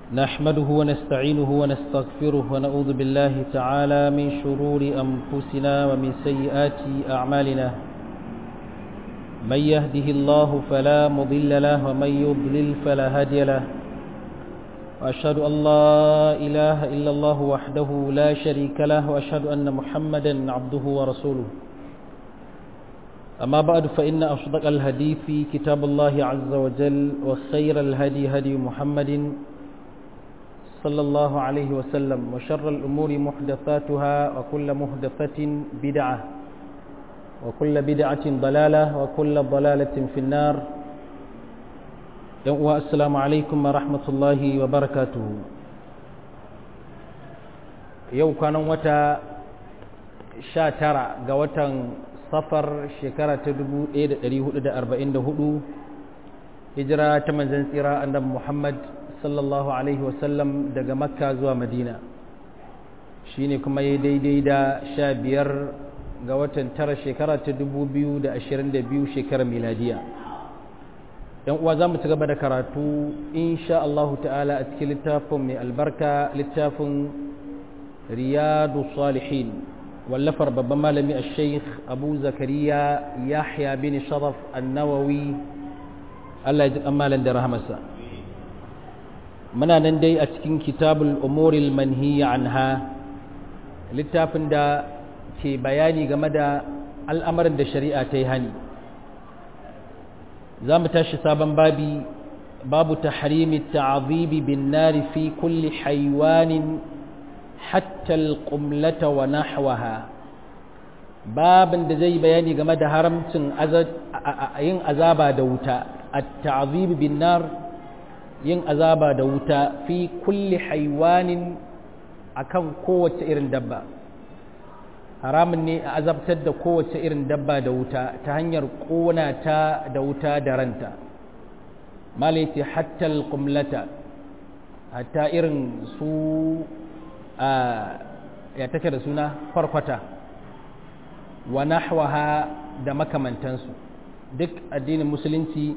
نحمده ونستعينه ونستغفره ونعوذ بالله تعالى من شرور أنفسنا ومن سيئات أعمالنا من يهده الله فلا مضل له ومن يضلل فلا هادي له وأشهد أن لا إله إلا الله وحده لا شريك له وأشهد أن محمدا عبده ورسوله أما بعد فإن أصدق الهدي في كتاب الله عز وجل وخير الهدي هدي محمد صلى الله عليه وسلم وشر الأمور محدثاتها وكل محدثة بدعة وكل بدعة ضلالة وكل ضلالة في النار السلام عليكم ورحمة الله وبركاته يوم كان وتا شاترا قوتا صفر شكرة تدبو إيد ريه إيد أربعين دهدو هجرة تمنزن سيرا أن محمد sallallahu alaihi wasallam daga makka zuwa madina shi ne kuma ya daidai da sha biyar ga watan tara shekara ta dubu biyu da ashirin da biyu shekarar miladiya yan uwa za mu ci gaba da karatu insha Allahu ta'ala a cikin littafin mai albarka littafin riyadu salihin wallafar babban malami a sheikh abu zakariya yahya bin sharaf annawawi Allah ya ji malam da rahamarsa muna nan dai a cikin kitabul umuril manhiya anha littafin da ke bayani game da al'amarin da shari'a ta yi hani za mu tashi sabon babi babu tahrimi ta'azibi bin nari fi kulli haiwanin hatta alqumlata wa nahwaha babin da zai bayani game da haramcin yin azaba da wuta at-ta'azibi bin nar yin azaba da wuta fi kulli haiwanin akan kowace irin dabba haramun ne a azabtar da kowace irin dabba da wuta ta hanyar ƙona ta da wuta da ranta malaiti hatta alƙumlata hatta irin su a ya take da suna farkwata wa nahwaha da makamantansu duk addinin musulunci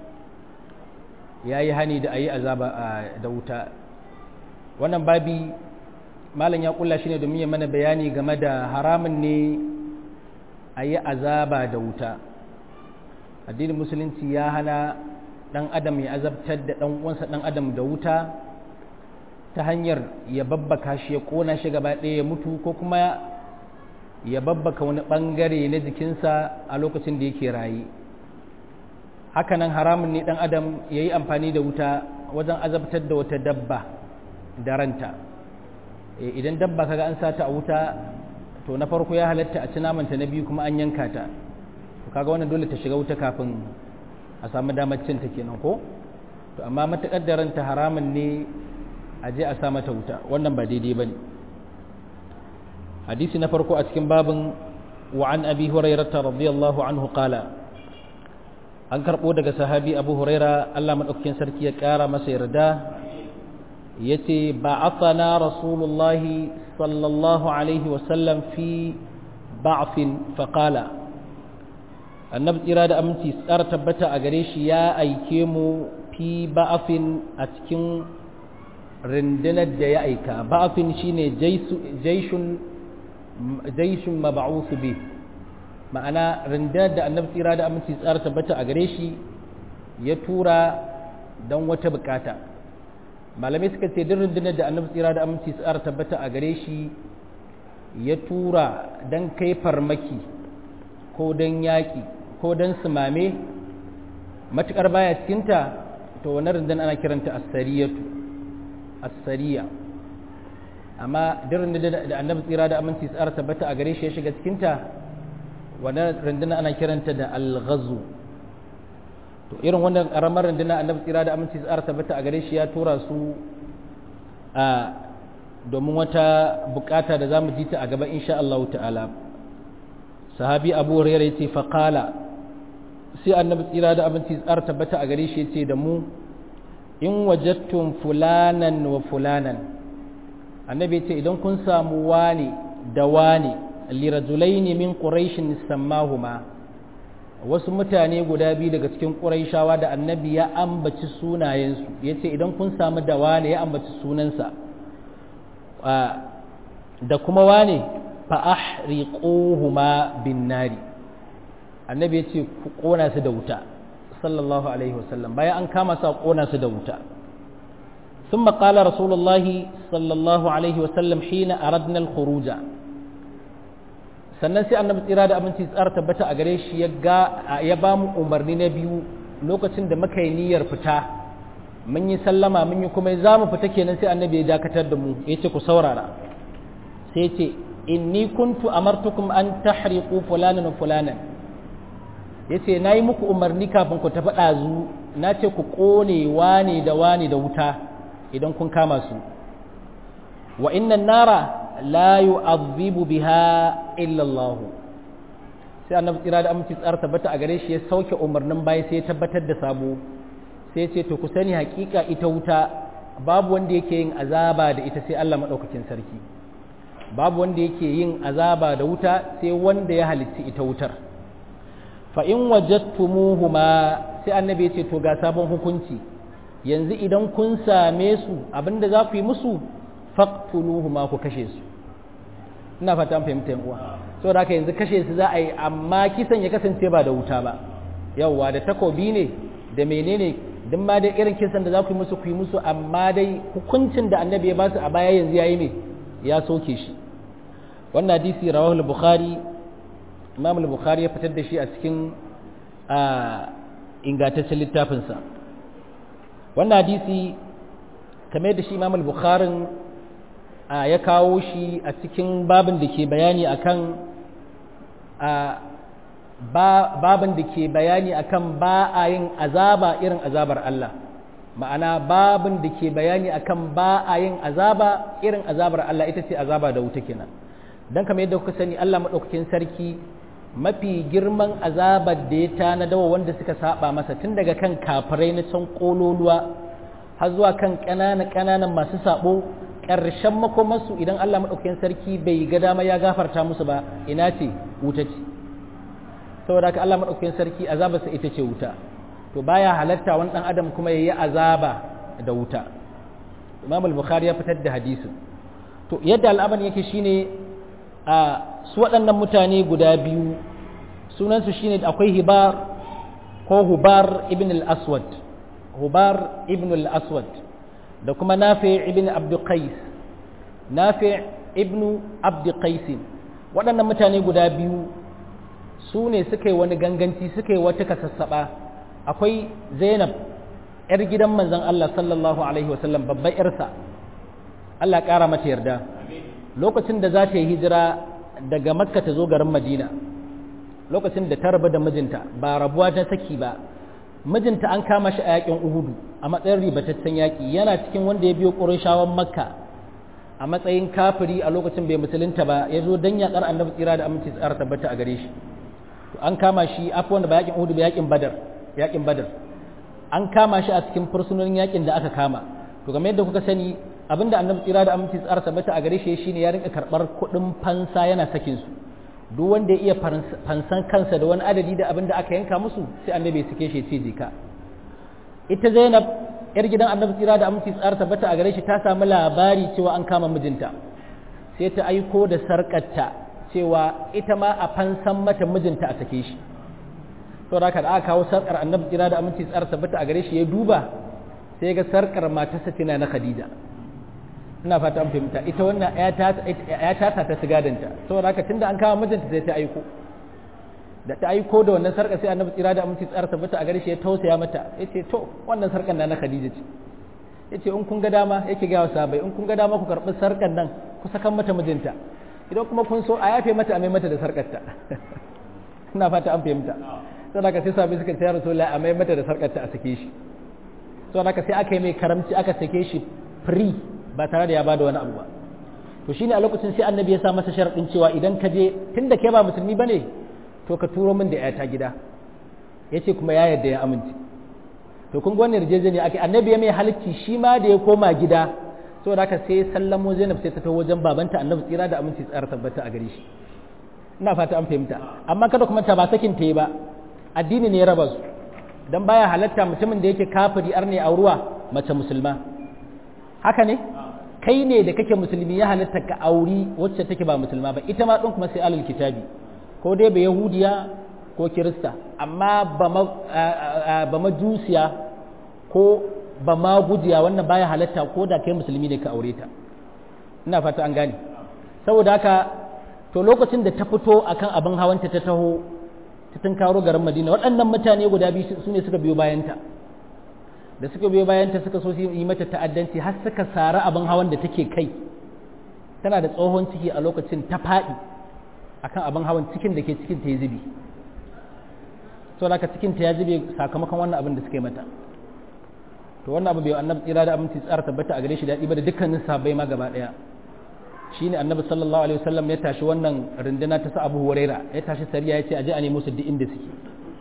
ya yi hani da a yi azaba da wuta wannan babi malam ya kulla shi ne domin ya mana bayani game da haramun ne a yi azaba da wuta addinin musulunci ya hana ɗan adam ya azabtar da ɗan uwansa ɗan adam da wuta ta hanyar ya babbaka shi ya ƙona shi gaba ɗaya ya mutu ko kuma ya babbaka wani ɓangare na jikinsa a lokacin da yake raye hakanan haramun ne dan adam ya yi amfani da wuta wajen azabtar da wata dabba da ranta idan dabba kaga an sata a wuta to na farko ya halatta a ci namanta na biyu kuma an yanka ta to kaga wannan dole ta shiga wuta kafin a samu damar cin ta kenan ko to amma matakar da ranta haramun ne a je a sa mata wuta wannan ba daidai bane hadisi na farko a cikin babin wa an abi hurairah radiyallahu anhu qala an karɓo daga sahabi abu huraira allah maɗaukakin sarki ya ƙara masa yarda ya ce ba na rasulullahi sallallahu alaihi wasallam fi ba'afin faƙala annabi tsira da aminci tsara tabbata a gare shi ya aike mu fi ba'afin a cikin rundunar da ya aika ba'afin shine jaishun maba'usu bi ma'ana rundunar da annabi tsira da aminci tsara tabbata a gare shi ya tura don wata bukata malamai suka ce duk rundunar da annabi tsira da aminci tsara tabbata a gare shi ya tura don kai farmaki ko don yaƙi ko don sumame matuƙar baya cikinta to wani rundunar ana kiranta asariyatu asariya amma duk rundunar da annabi tsira da aminci tsara tabbata a gare shi ya shiga cikinta wannan rundunar ana kiranta da alghazu to irin wannan karamar rundunar annabi tsira da aminci tsara tabbata a gare shi ya tura su a domin wata bukata da zamu ji ta a gaba insha Allah ta'ala sahabi Abu Hurairah yace fa qala sai annabi tsira da aminci tsara tabbata a gare shi yace da mu in wajadtum fulanan wa fulanan annabi yace idan kun samu wani da wani lirajulaini min quraishin sammahuma wasu mutane guda biyu daga cikin ƙuraishawa da annabi ya ambaci sunayensu ya ce idan kun samu da wane ya ambaci sunansa da kuma wane fa'ahriquhuma bin nari annabi ya ce ku ƙona su da wuta sallallahu alaihi wasallam bayan an kama su a ƙona su da wuta ثم قال رسول الله صلى الله عليه وسلم حين أردنا الخروج sannan sai annabi tsira da abinci tsara tabbata a gare shi ya ba mu umarni na biyu lokacin da muka yi niyyar fita mun yi sallama mun yi kuma za mu fita kenan sai annabi ya dakatar da mu ya ce ku saurara sai ce inni kuntu amartukum an tahriqu fulanan wa fulanan yace nayi muku umarni kafin ku tafi ɗazu na ce ku ƙone wane da wane da wuta idan kun kama su wa inna nara la yu'adhibu biha illa Allah sai annabi tsira da aminci tsara tabbata a gare shi ya sauke umarnin bayan sai ya tabbatar da sabo sai ce to ku sani hakika ita wuta babu wanda yake yin azaba da ita sai Allah madaukakin sarki babu wanda yake yin azaba da wuta sai wanda ya halitti ita wutar fa in wajadtumuhuma sai annabi ya ce to ga sabon hukunci yanzu idan kun same su abinda za ku yi musu faqtuluhuma ku kashe su ina fata an fahimta yan uwa saboda haka yanzu kashe su za a yi amma kisan ya kasance ba da wuta ba yawwa da takobi ne da menene duk ma dai irin kisan da za ku yi musu ku yi musu amma dai hukuncin da annabi ya ba su a baya yanzu yayi ne ya soke shi wannan hadisi rawahu al-bukhari imam al-bukhari ya fitar da shi a cikin ingantaccen littafinsa wannan hadisi kamar da shi imam al-bukhari ya kawo shi a cikin babin da ke bayani akan babin da ke bayani akan ba a yin azaba irin azabar Allah ma'ana babin da ke bayani akan ba a yin azaba irin azabar Allah ita ce azaba da wuta kenan don kamar yadda kuka sani Allah maɗaukakin sarki mafi girman azabar da ya tanadawa wanda suka saba masa tun daga kan kafirai na can kololuwa har zuwa kan ƙananan ƙananan masu sabo ƙarshen makomarsu idan Allah maɗaukakin sarki bai ga dama ya gafarta musu ba ina ce wuta ce saboda haka Allah maɗaukakin sarki azabarsa ita ce wuta to baya halatta wani ɗan adam kuma ya yi azaba da wuta imam al-bukhari ya fitar da hadisin to yadda al'amarin yake shine a su waɗannan mutane guda biyu sunansu shine akwai hibar ko hubar ibn al-aswad hubar ibn al-aswad da kuma nafi ibn abd qais nafi ibn abd qais waɗannan mutane guda biyu su ne suka yi wani ganganci suka yi wata kasassaba akwai zainab yar gidan manzon Allah sallallahu alaihi wasallam babbar yarsa Allah ƙara mata yarda lokacin da za ta yi hijira daga makka ta zo garin madina lokacin da ta rabu da mijinta ba rabuwa ta saki ba mijinta an kama shi a yakin uhudu a matsayin ribataccen yaƙi yana cikin wanda ya biyo ƙurashawan makka a matsayin kafiri a lokacin bai musulunta ba ya zo don yaƙar annabi tsira da aminci tsara tabbata a gare shi an kama shi afi wanda ba yakin uhudu ba yakin badar yakin badar an kama shi a cikin fursunonin yakin da aka kama to game yadda kuka sani abinda annabi tsira da aminci tsara tabbata a gare shi shine ya rinka karɓar kuɗin fansa yana sakin su duk wanda ya iya fansan kansa da wani adadi da abin da aka yanka musu sai annabi ya sike shi ce jika ita zainab yar gidan annabi tsira da aminci tsara tabbata a gare shi ta samu labari cewa an kama mijinta sai ta aiko da sarkarta cewa ita ma a fansan mata mijinta a sake shi to da aka kawo sarkar annabi tsira da aminci tsara tabbata a gare shi ya duba sai ga sarkar matarsa tana na khadija ina fata an fahimta ita wannan ya tata ta sigadanta saboda haka tunda an kama mijinta sai ta aiko da ta aiko da wannan sarka sai annabi tsira da aminci tsara tabbata a gare shi ya tausaya mata yace to wannan sarkan na na Khadija ce yace in kun ga dama yake ga sahabbai in kun ga dama ku karbi sarkan nan ku saka mata mijinta idan kuma kun so a yafe mata a mai mata da sarkarta ina fata an fahimta saboda haka sai sahabbai suka ce ya rasulullahi a mai mata da sarkarta a sake shi saboda haka sai aka yi mai karamci aka sake shi free ba tare da ya bada wani abu ba to shine a lokacin sai annabi ya sa masa sharadin cewa idan ka je tunda kai ba musulmi bane to ka turo min da yata gida yace kuma ya yarda ya amince to kun ga wannan yarjejeniya ake annabi ya mai halicci shi ma da ya koma gida saboda haka sai sallamo Zainab sai ta taho wajen babanta annabi tsira da aminci tsara tabbata a gare shi ina fata an fahimta amma kada kuma ta ba sakin ta yi ba addini ne ya raba su dan baya halatta mutumin da yake kafiri arne auruwa mace musulma haka ne kai ne da kake musulmi ya halatta ka auri wacce take ba musulma ba ita ma din kuma sai alul kitabi ko dai ba yahudiya ko kirista amma ba majusiya ko ba ma gujiya wannan baya halatta ko da kai musulmi ne ka aure ta ina fata an gane saboda haka to lokacin da ta fito akan abin hawanta ta taho ta tunkaro garin madina waɗannan mutane guda biyu su ne suka biyo bayanta da suka biyo bayanta suka so su yi mata ta'addanci har suka sara abin hawan da take kai tana da tsohon ciki a lokacin ta faɗi akan abin hawan cikin da ke cikin ta ya zube to da cikin ta ya zube sakamakon wannan abin da suka yi mata to wannan abu bai annabi tsira da aminci tsara tabbata a gare shi daɗi ba da dukkanin sahabbai ma gaba ɗaya shine annabi sallallahu alaihi wasallam ya tashi wannan runduna ta sa Abu Huraira ya tashi sariya ya ce aje a nemo su duk inda suke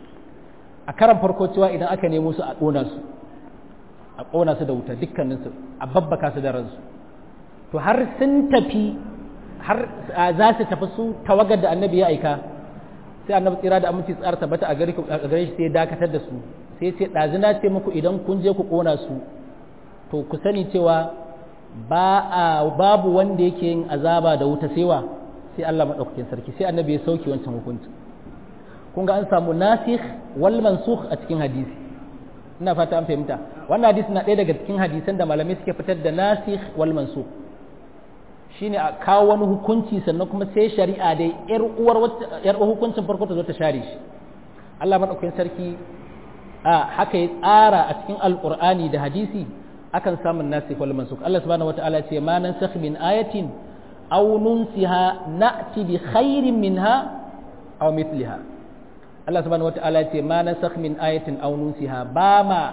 a karan farko cewa idan aka nemo su a ƙona su a ƙona su da wuta dukkanin su a babbaka su da ransu to har sun tafi har za su tafi su tawagar da annabi ya aika sai annabi tsira da aminci tsara tabbata a gare shi sai dakatar da su sai ce ɗazina ce muku idan kun je ku ƙona su to ku sani cewa ba a babu wanda yake yin azaba da wuta sewa sai Allah maɗaukakin sarki sai annabi ya sauke wancan hukunci kun ga an samu nasikh wal mansukh a cikin hadisi ina fata an fahimta wannan hadisi na ɗaya daga cikin hadisan da malamai suke fitar da nasikh wal mansukh shine a kawo wani hukunci sannan kuma sai shari'a dai yar uwar yar hukuncin farko ta zo ta share shi Allah maɗaukakin sarki a haka ya tsara a cikin alqur'ani da hadisi akan samun nasikh wal mansukh Allah subhanahu wataala ya ce ma nansakh min ayatin aw nunsiha na'ti bi khairin minha aw mithliha Allah subhanahu wataala ya ce ma nansakh min ayatin aw nunsiha ba ma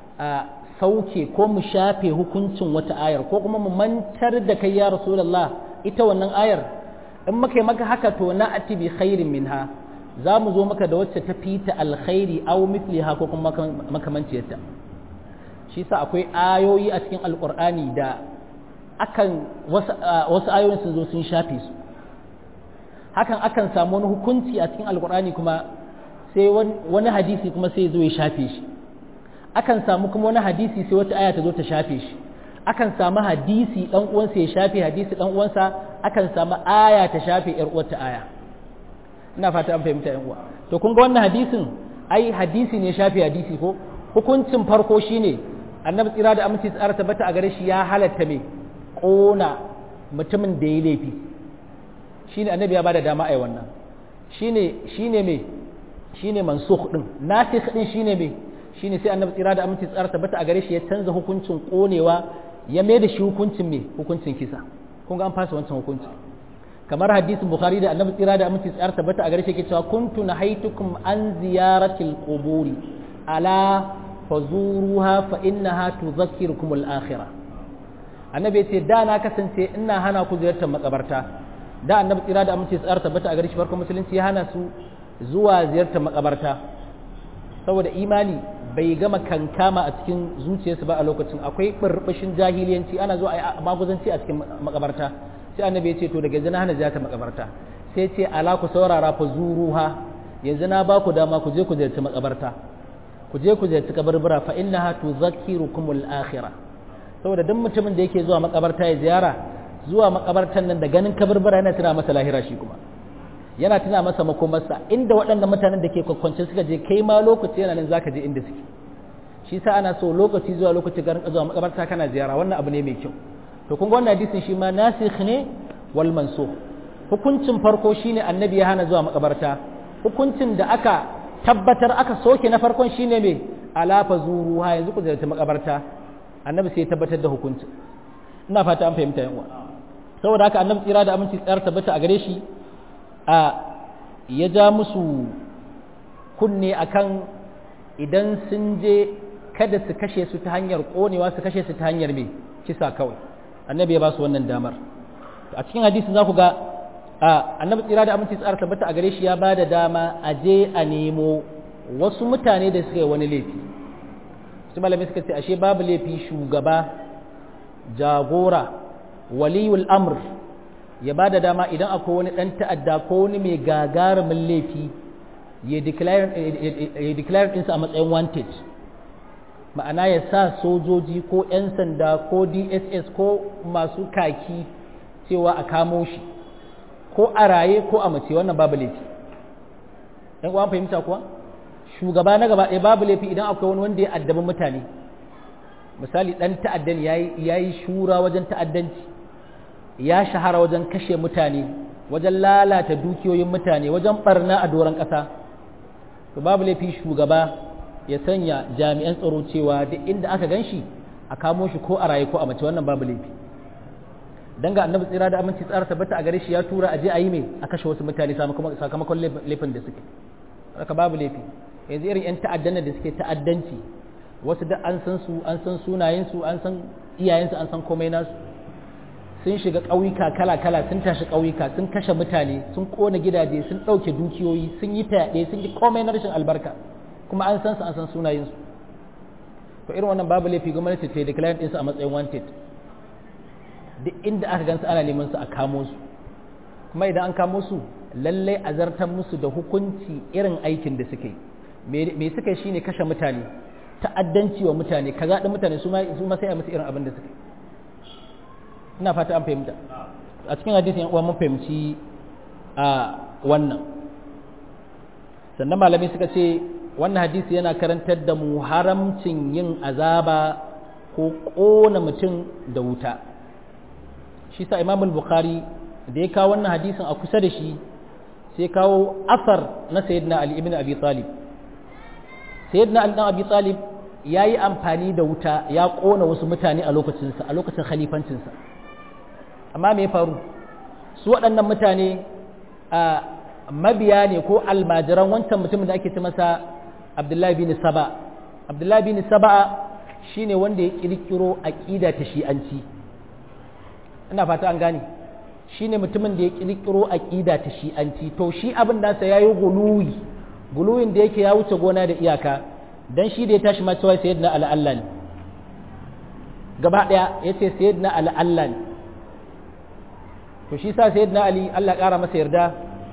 sauke ko mu shafe hukuncin wata ayar ko kuma mu mantar da kai ya rasulullah ita wannan ayar in muka yi maka haka to na'ti bi khairin minha za mu zo maka da wacce ta fita alkhairi aw mithliha ko kuma makamanciyarta shi sa akwai ayoyi a cikin alkur'ani da akan wasu ayoyin sun zo sun shafe su hakan akan samu wani hukunci a cikin alkur'ani kuma sai wani hadisi kuma sai zo ya shafe shi akan samu kuma wani hadisi sai wata aya ta zo ta shafe shi akan samu hadisi dan uwansa ya shafe hadisi dan uwansa akan samu aya ta shafe yar uwarta aya ina fata an fahimta yan uwa to kun ga wannan hadisin ai hadisi ne shafe hadisi ko hukuncin farko shine annabi tsira da aminci tsara tabbata a gare shi ya halatta me kona mutumin da ya laifi shine annabi ya bada dama ai wannan shine shine me shine mansukh din nasikh din shine me shine sai annabi tsira da aminci tsara tabbata a gare shi ya canza hukuncin konewa ya mai da shi hukuncin me hukuncin kisa kun ga an fasa wancan hukuncin kamar hadisin bukhari da annabi tsira da aminci tsara tabbata a gare shi yake cewa kuntu nahaitukum an ziyaratil quburi ala fazuruha fa innaha tudhakkirukum al-akhirah annabi ya ce da na kasance ina hana ku ziyartar makabarta da annabi tsira da amince tsara tabbata a gare shi farkon musulunci ya hana su zuwa ziyartar makabarta saboda imani bai gama kankama a cikin zuciyarsu ba a lokacin akwai burbushin jahiliyanci ana zuwa a maguzanci a cikin makabarta sai annabi ya ce to daga yanzu na hana ziyartar makabarta sai ce ala ku saurara fa zuruha yanzu na ba ku dama ku je ku ziyarci makabarta ku je ku ziyarci kabarbura fa innaha tudhakkirukumul akhirah saboda duk mutumin da yake zuwa makabarta ya ziyara zuwa makabartan nan da ganin kabarbura yana tuna masa lahira shi kuma yana tuna masa makomarsa inda waɗannan mutanen da ke kwakwance suka je kai ma lokaci yana nan zaka je inda suke shi sa ana so lokaci zuwa lokaci garin zuwa makabarta kana ziyara wannan abu ne mai kyau to kun ga wannan hadisin shi ma nasikh ne wal mansukh hukuncin farko shine annabi ya hana zuwa makabarta hukuncin da aka tabbatar aka soke na farkon shine me ala fazuruha yanzu ku ziyarci makabarta annabi sai ya tabbatar da hukuncin ina fata an fahimta yan uwa saboda haka annabi tsira da aminci tsayar tabbata a gare shi a ya ja musu kunne akan idan sun je kada su kashe su ta hanyar konewa su kashe su ta hanyar me kisa kawai annabi ya ba su wannan damar a cikin hadisin za ku ga annabi tsira da aminci tsara tabbata a gare shi ya ba da dama a je a nemo wasu mutane da suka yi wani laifi su malamai suka ce ashe babu laifi shugaba jagora waliyul amr ya ba da dama idan akwai wani ɗan ta'adda ko wani mai gagarumin laifi ya declare ɗinsa a matsayin wanted ma'ana ya sa sojoji ko 'yan sanda ko dss ko masu kaki cewa a kamo shi ko a raye ko a mace wannan babu laifi ɗan uwan fahimta kuwa shugaba na gaba ɗaya babu laifi idan akwai wani wanda ya addabi mutane misali ɗan ta'addan ya yi shura wajen ta'addanci ya shahara wajen kashe mutane wajen lalata dukiyoyin mutane wajen barna a doron ƙasa to babu laifi shugaba ya sanya jami'an tsaro cewa duk inda aka gan shi a kamo shi ko a raye ko a mace wannan babu laifi dan ga annabi tsira da aminci tsara tabbata a gare shi ya tura a je a yi mai a kashe wasu mutane sakamakon laifin da suke haka babu laifi yanzu irin 'yan ta'addan da suke ta'addanci wasu da an san su an san sunayensu an san iyayensu an san komai nasu sun shiga ƙauyuka kala-kala sun tashi ƙauyuka sun kashe mutane sun ƙona gidaje sun ɗauke dukiyoyi sun yi fyaɗe sun yi komai na rashin albarka kuma an san su an san sunayensu to irin wannan babu laifi gwamnati ta declare ɗinsu a matsayin wanted duk inda aka gansu ana neman su a kamo su kuma idan an kamo su lallai a zartar musu da hukunci irin aikin da suke me suka shine kashe mutane ta'addanci wa mutane kaza ɗin mutane su ma sai a musu irin abin da suke ina fata an fahimta a cikin hadisin uwa mun fahimci a wannan sannan malamai suka ce wannan hadisi yana karantar da mu haramcin yin azaba ko ƙona mutum da wuta shi sa imamul bukhari da ya kawo wannan hadisin a kusa da shi sai kawo asar na sayyidina ali ibn abi talib sayyidina ali dan abi talib ya yi amfani da wuta ya ƙona wasu mutane a lokacinsa a lokacin khalifancinsa amma me faru su waɗannan mutane a mabiya ne ko almajiran wancan mutumin da ake ce masa abdullahi bin saba abdullahi bin saba shine wanda ya kirkiro aqida ta shi'anci ina fata an gane shine mutumin da ya kirkiro aqida ta shi'anci to shi abin da sa yayi guluwi guluwin da yake ya wuce gona da iyaka dan shi da ya tashi ma cewa sayyidina ala Allah ne gaba daya yace sayyidina ala Allah ne to shi sa sayyidina ali Allah kara masa yarda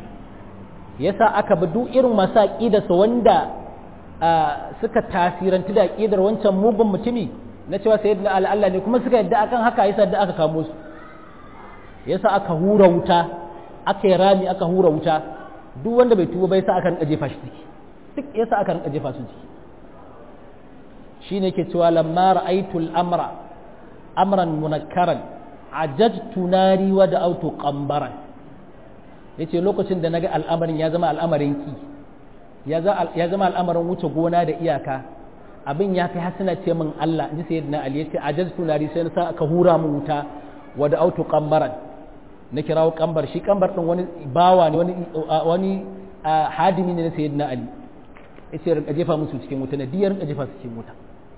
yasa aka bi duk irin masu aqidarsa wanda suka tasirantu da aqidar wancan mugun mutumi na cewa sayyidina ali Allah ne kuma suka yadda akan haka yasa da aka kamo su yasa aka hura wuta aka yi rami aka hura wuta duk wanda bai tuba bai sa aka rinka jefa shi ciki duk yasa aka rinka jefa su ciki shine ke cewa lamma ra'aytul amra amran munakkaran ajajtu nari wa da'awtu qambaran yace lokacin da naga al'amarin ya zama al'amarin ki ya zama al'amarin wuce gona da iyaka abin ya kai hasina ce min Allah ji sayyidina Ali yace ajajtu nari sai na sa aka hura mu wuta wa da'awtu qambaran na kirawo kambar shi kambar din wani bawa ne wani wani hadimi ne na sayyidina Ali yace rinka jefa musu cikin wuta na diyar rinka jefa su cikin wuta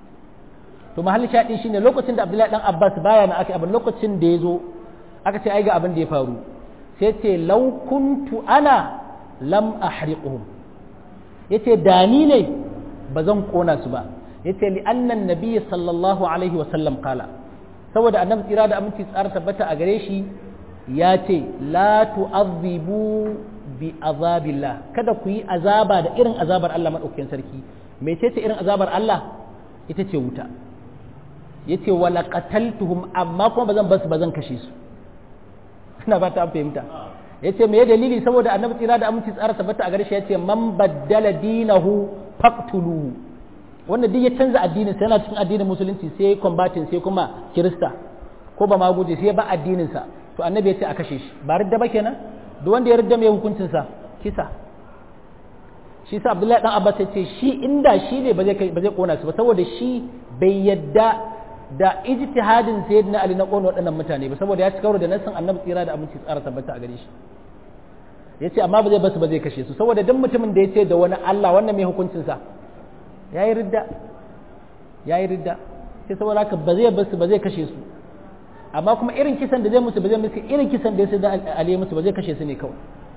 to mahalli shaɗi shine lokacin da Abdullahi dan Abbas baya na aka abin lokacin da ya zo aka ce ai ga abin da ya faru sai ce law kuntu ana lam ahriquhum yace da ni ne ba zan kona su ba yace li annan nabiy sallallahu alaihi wa sallam kala saboda annabi tsira da aminci tsara tabbata a gare shi ya ce la tu'adhibu bi azabillah kada ku yi azaba da irin azabar Allah madaukakin sarki mecece irin azabar Allah ita ce wuta yace wala qataltuhum amma kuma bazan basu bazan kashe su ina ba ta fahimta yace me dalili saboda annabi tsira da aminci tsara tabbata a gare shi yace man baddala dinahu faqtulu wanda duk ya canza addinin sa yana cikin addinin musulunci sai combating sai kuma kirista ko ba ma guje sai ba addinin sa to annabi yace a kashe shi ba ridda ba kenan duk wanda ya ridda mai hukuncin sa kisa shi sa Abdullahi dan Abbas yace shi inda shi ne ba zai ba zai kona su ba saboda shi bai yadda da ijtihadin sayyidina Ali na kona waɗannan mutane ba saboda ya ci karo da nassin annabi tsira da aminci tsara tabbata a gare shi yace amma ba zai basu ba zai kashe su saboda duk mutumin da yace da wani Allah wannan mai hukuncin sa yayi ridda yayi ridda sai saboda haka ba zai basu ba zai kashe su amma kuma irin kisan da zai musu ba zai musu irin kisan da ya da Ali musu ba zai kashe su ne kawai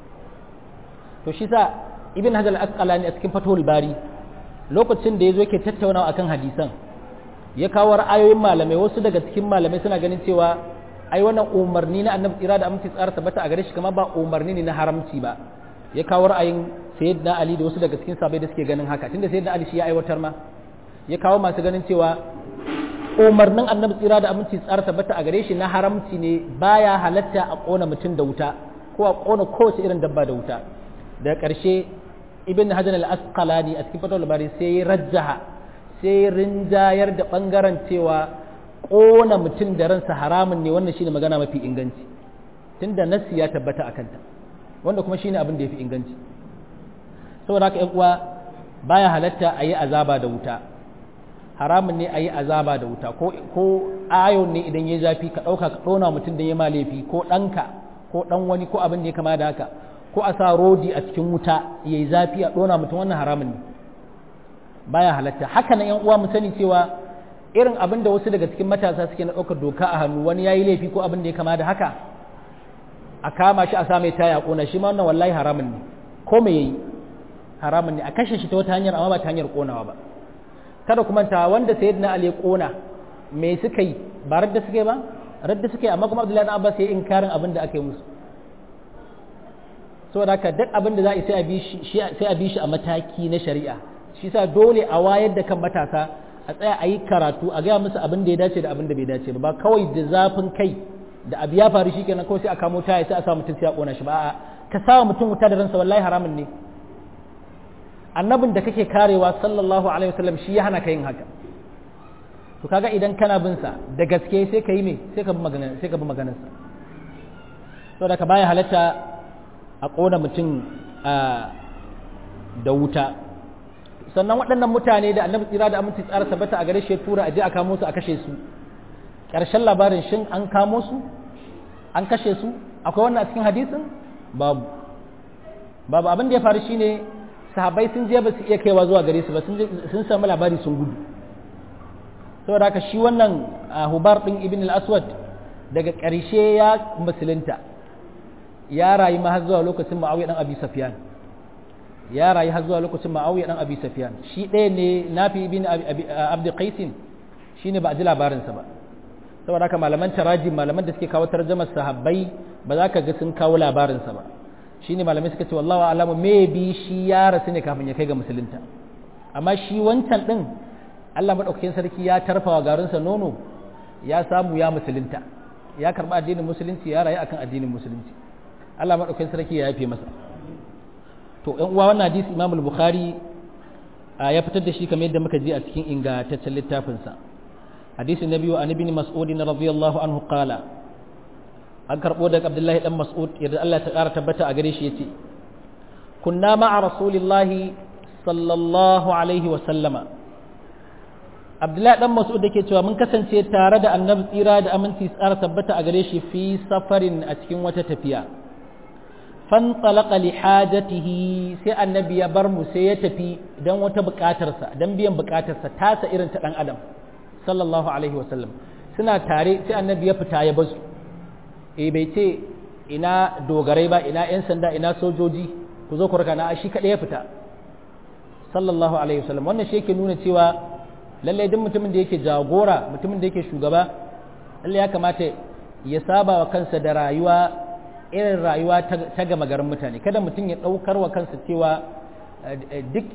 to shi sa ibn hajar al-asqalani a cikin fatul bari lokacin da yazo yake tattaunawa akan hadisan ya kawo ra'ayoyin malamai wasu daga cikin malamai suna ganin cewa ai wannan umarni na annabi tsira da aminci tsara tabbata a gare shi kamar ba umarni ne na haramci ba ya kawo ra'ayin sayyidina ali da wasu daga cikin sabai da suke ganin haka tunda sayyidina ali shi ya aiwatar ma ya kawo masu ganin cewa umarnin annabi tsira da aminci tsara tabbata a gare shi na haramci ne baya halatta a kona mutum da wuta ko a kona kowace irin dabba da wuta daga ƙarshe ibn hajar al-asqalani a cikin fatawar bari sai ya rajjaha sai rinjayar da bangaren cewa kona mutum da ransa haramun ne wannan shine magana mafi inganci tunda nassi ya tabbata akan ta wanda kuma shine abin da yafi inganci saboda haka uwa baya halatta a yi azaba da wuta haramun ne a yi azaba da wuta ko ayon ne idan ya zafi ka ɗauka ka ɗona mutum da ya ma laifi ko ɗanka ko ɗan wani ko abin da ya kama da haka ko a sa rodi a cikin wuta ya yi zafi a ɗona mutum wannan haramun ne baya halatta haka na yan uwa mu sani cewa irin abin da wasu daga cikin matasa suke na ɗaukar doka a hannu wani ya yi laifi ko abin da ya kama da haka a kama shi a sa mai taya ƙona shi ma wannan wallahi haramun ne ko me yayi haramun ne a kashe shi ta wata hanyar amma ba ta hanyar ƙonawa ba kada kuma ta wanda sayyidina ali ya ƙona me suka yi ba radda suke ba radda suke amma kuma abdullahi dan abbas ya inkarin abin da aka yi musu saboda haka duk abin da za a yi sai a bi shi sai a bi shi a mataki na shari'a shi sa dole a wayar da kan matasa a tsaya a yi karatu a gaya musu abin da ya dace da abin da bai dace ba ba kawai da zafin kai da abu ya faru shikenan kawai sai a kamo taya sai a sa mutum sai a kona shi ba a'a ka sa mutum wuta da ransa wallahi haramun ne annabin da kake karewa sallallahu alaihi wasallam shi ya hana ka yin haka to kaga idan kana bin sa da gaske sai ka yi me sai ka bi maganar sai ka bi maganar sa saboda ka baya halatta a kona mutum da wuta sannan waɗannan mutane da annabi tsira da aminci tsara tabbata a gare shi ya tura a je a kamo su a kashe su ƙarshen labarin shin an kamo su an kashe su akwai wannan a cikin hadisin babu babu abin da ya faru shine sahabbai sun je ba su iya kaiwa zuwa gare su ba sun samu labari sun gudu saboda haka shi wannan hubar ɗin ibn al-aswad daga ƙarshe ya musulunta ya rayu ma har zuwa lokacin ma'awiya dan abi safyan ya rayu har zuwa lokacin ma'awiya dan abi safyan shi ɗaya ne nafi ibn abd qais shine ba a ji labarinsa ba saboda haka malaman taraji malaman da suke kawo tarjamar sahabbai ba za ka ga sun kawo labarinsa ba shine malamai suka ce wallahu alamu maybe shi ya rasu ne kafin ya kai ga musulunta amma shi wancan din Allah madaukakin sarki ya tarfawa garinsa nono ya samu ya musulunta ya karba addinin musulunci ya rayu akan addinin musulunci Allah madaukakin sarki ya yafe masa to ɗan uwa wannan hadisi Imam al-Bukhari ya fitar da shi kamar yadda muka ji a cikin ingantaccen littafinsa hadisi na biyu an ibn mas'ud radiyallahu anhu qala an karbo daga abdullahi dan mas'ud yadda Allah ta ƙara tabbata a gare shi yace kunna ma'a rasulillahi sallallahu alaihi wa sallama abdullahi dan mas'ud dake cewa mun kasance tare da annabi tsira da aminci tsara tabbata a gare shi fi safarin a cikin wata tafiya fantalaka li hajatihi sai annabi ya bar mu sai ya tafi dan wata bukatarsa dan biyan bukatarsa tasa irin ta dan adam sallallahu alaihi wasallam suna tare sai annabi ya fita ya basu eh bai ce ina dogarai ba ina yan sanda ina sojoji ku zo ku raka na shi kadai ya fita sallallahu alaihi wasallam wannan shi yake nuna cewa lallai duk mutumin da yake jagora mutumin da yake shugaba lallai ya kamata ya saba wa kansa da rayuwa irin rayuwa ta gama garin mutane kada mutum ya ɗaukar wa kansa cewa duk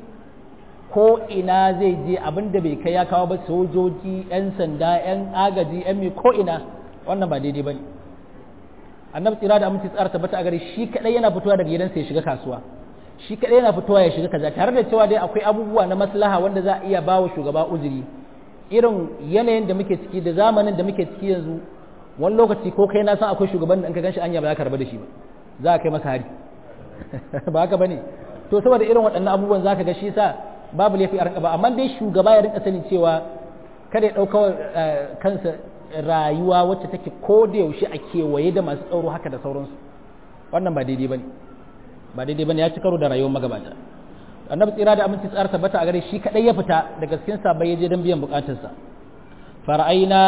ko ina zai je abin da bai kai ya kawo ba sojoji 'yan sanda 'yan agaji 'yan mai ko ina wannan ba daidai ba ne annabi tsira da aminci tsara tabbata a gari shi kadai yana fitowa daga gidansa ya shiga kasuwa shi kadai yana fitowa ya shiga kaza tare da cewa dai akwai abubuwa na maslaha wanda za a iya bawa shugaba uzuri irin yanayin da muke ciki da zamanin da muke ciki yanzu wani lokaci ko kai na san akwai shugaban da in ka ganshi anya ba za ka rabu da shi ba za ka kai masa hari ba haka bane to saboda irin waɗannan abubuwan za ka ga shi sa babu laifi a rinka ba amma dai shugaba ya rinka sanin cewa kada ya ɗauka kansa rayuwa wacce take ko da yaushe a kewaye da masu tsaro haka da sauransu wannan ba daidai bane ba daidai bane ya ci karo da rayuwar magabata annabi tsira da aminci tsara tabbata a gare shi kadai ya fita daga cikin sabai ya je don biyan bukatarsa fara'aina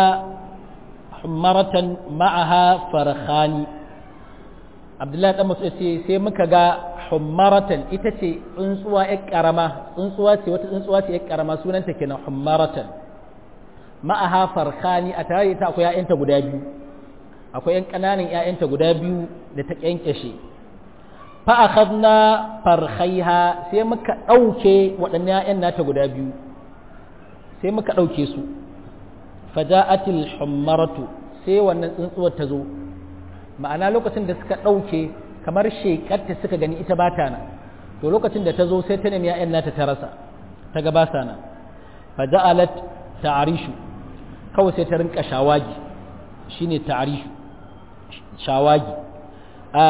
maratan ma'aha farkhani abdullahi dan masu ce sai muka ga hummaratan ita ce tsuntsuwa ya karama tsuntsuwa ce wata tsuntsuwa ce ya karama sunanta kenan hummaratan ma'aha farkhani a tare da ita akwai ƴaƴanta guda biyu akwai ƴan ƙananan ƴaƴanta guda biyu da ta kyankyashe fa akhadna farkhaiha sai muka dauke waɗannan ƴaƴan nata guda biyu sai muka dauke su faja'atil hummaratu sai wannan tsuntsuwar ta zo ma'ana lokacin da suka dauke kamar shekarta suka gani ita ba ta nan to lokacin da ta zo sai ta nemi ƴaƴan nata ta rasa ta ga ba sa nan faja'alat ta'arishu kawai sai ta rinka shawagi shine ta'arishu shawagi a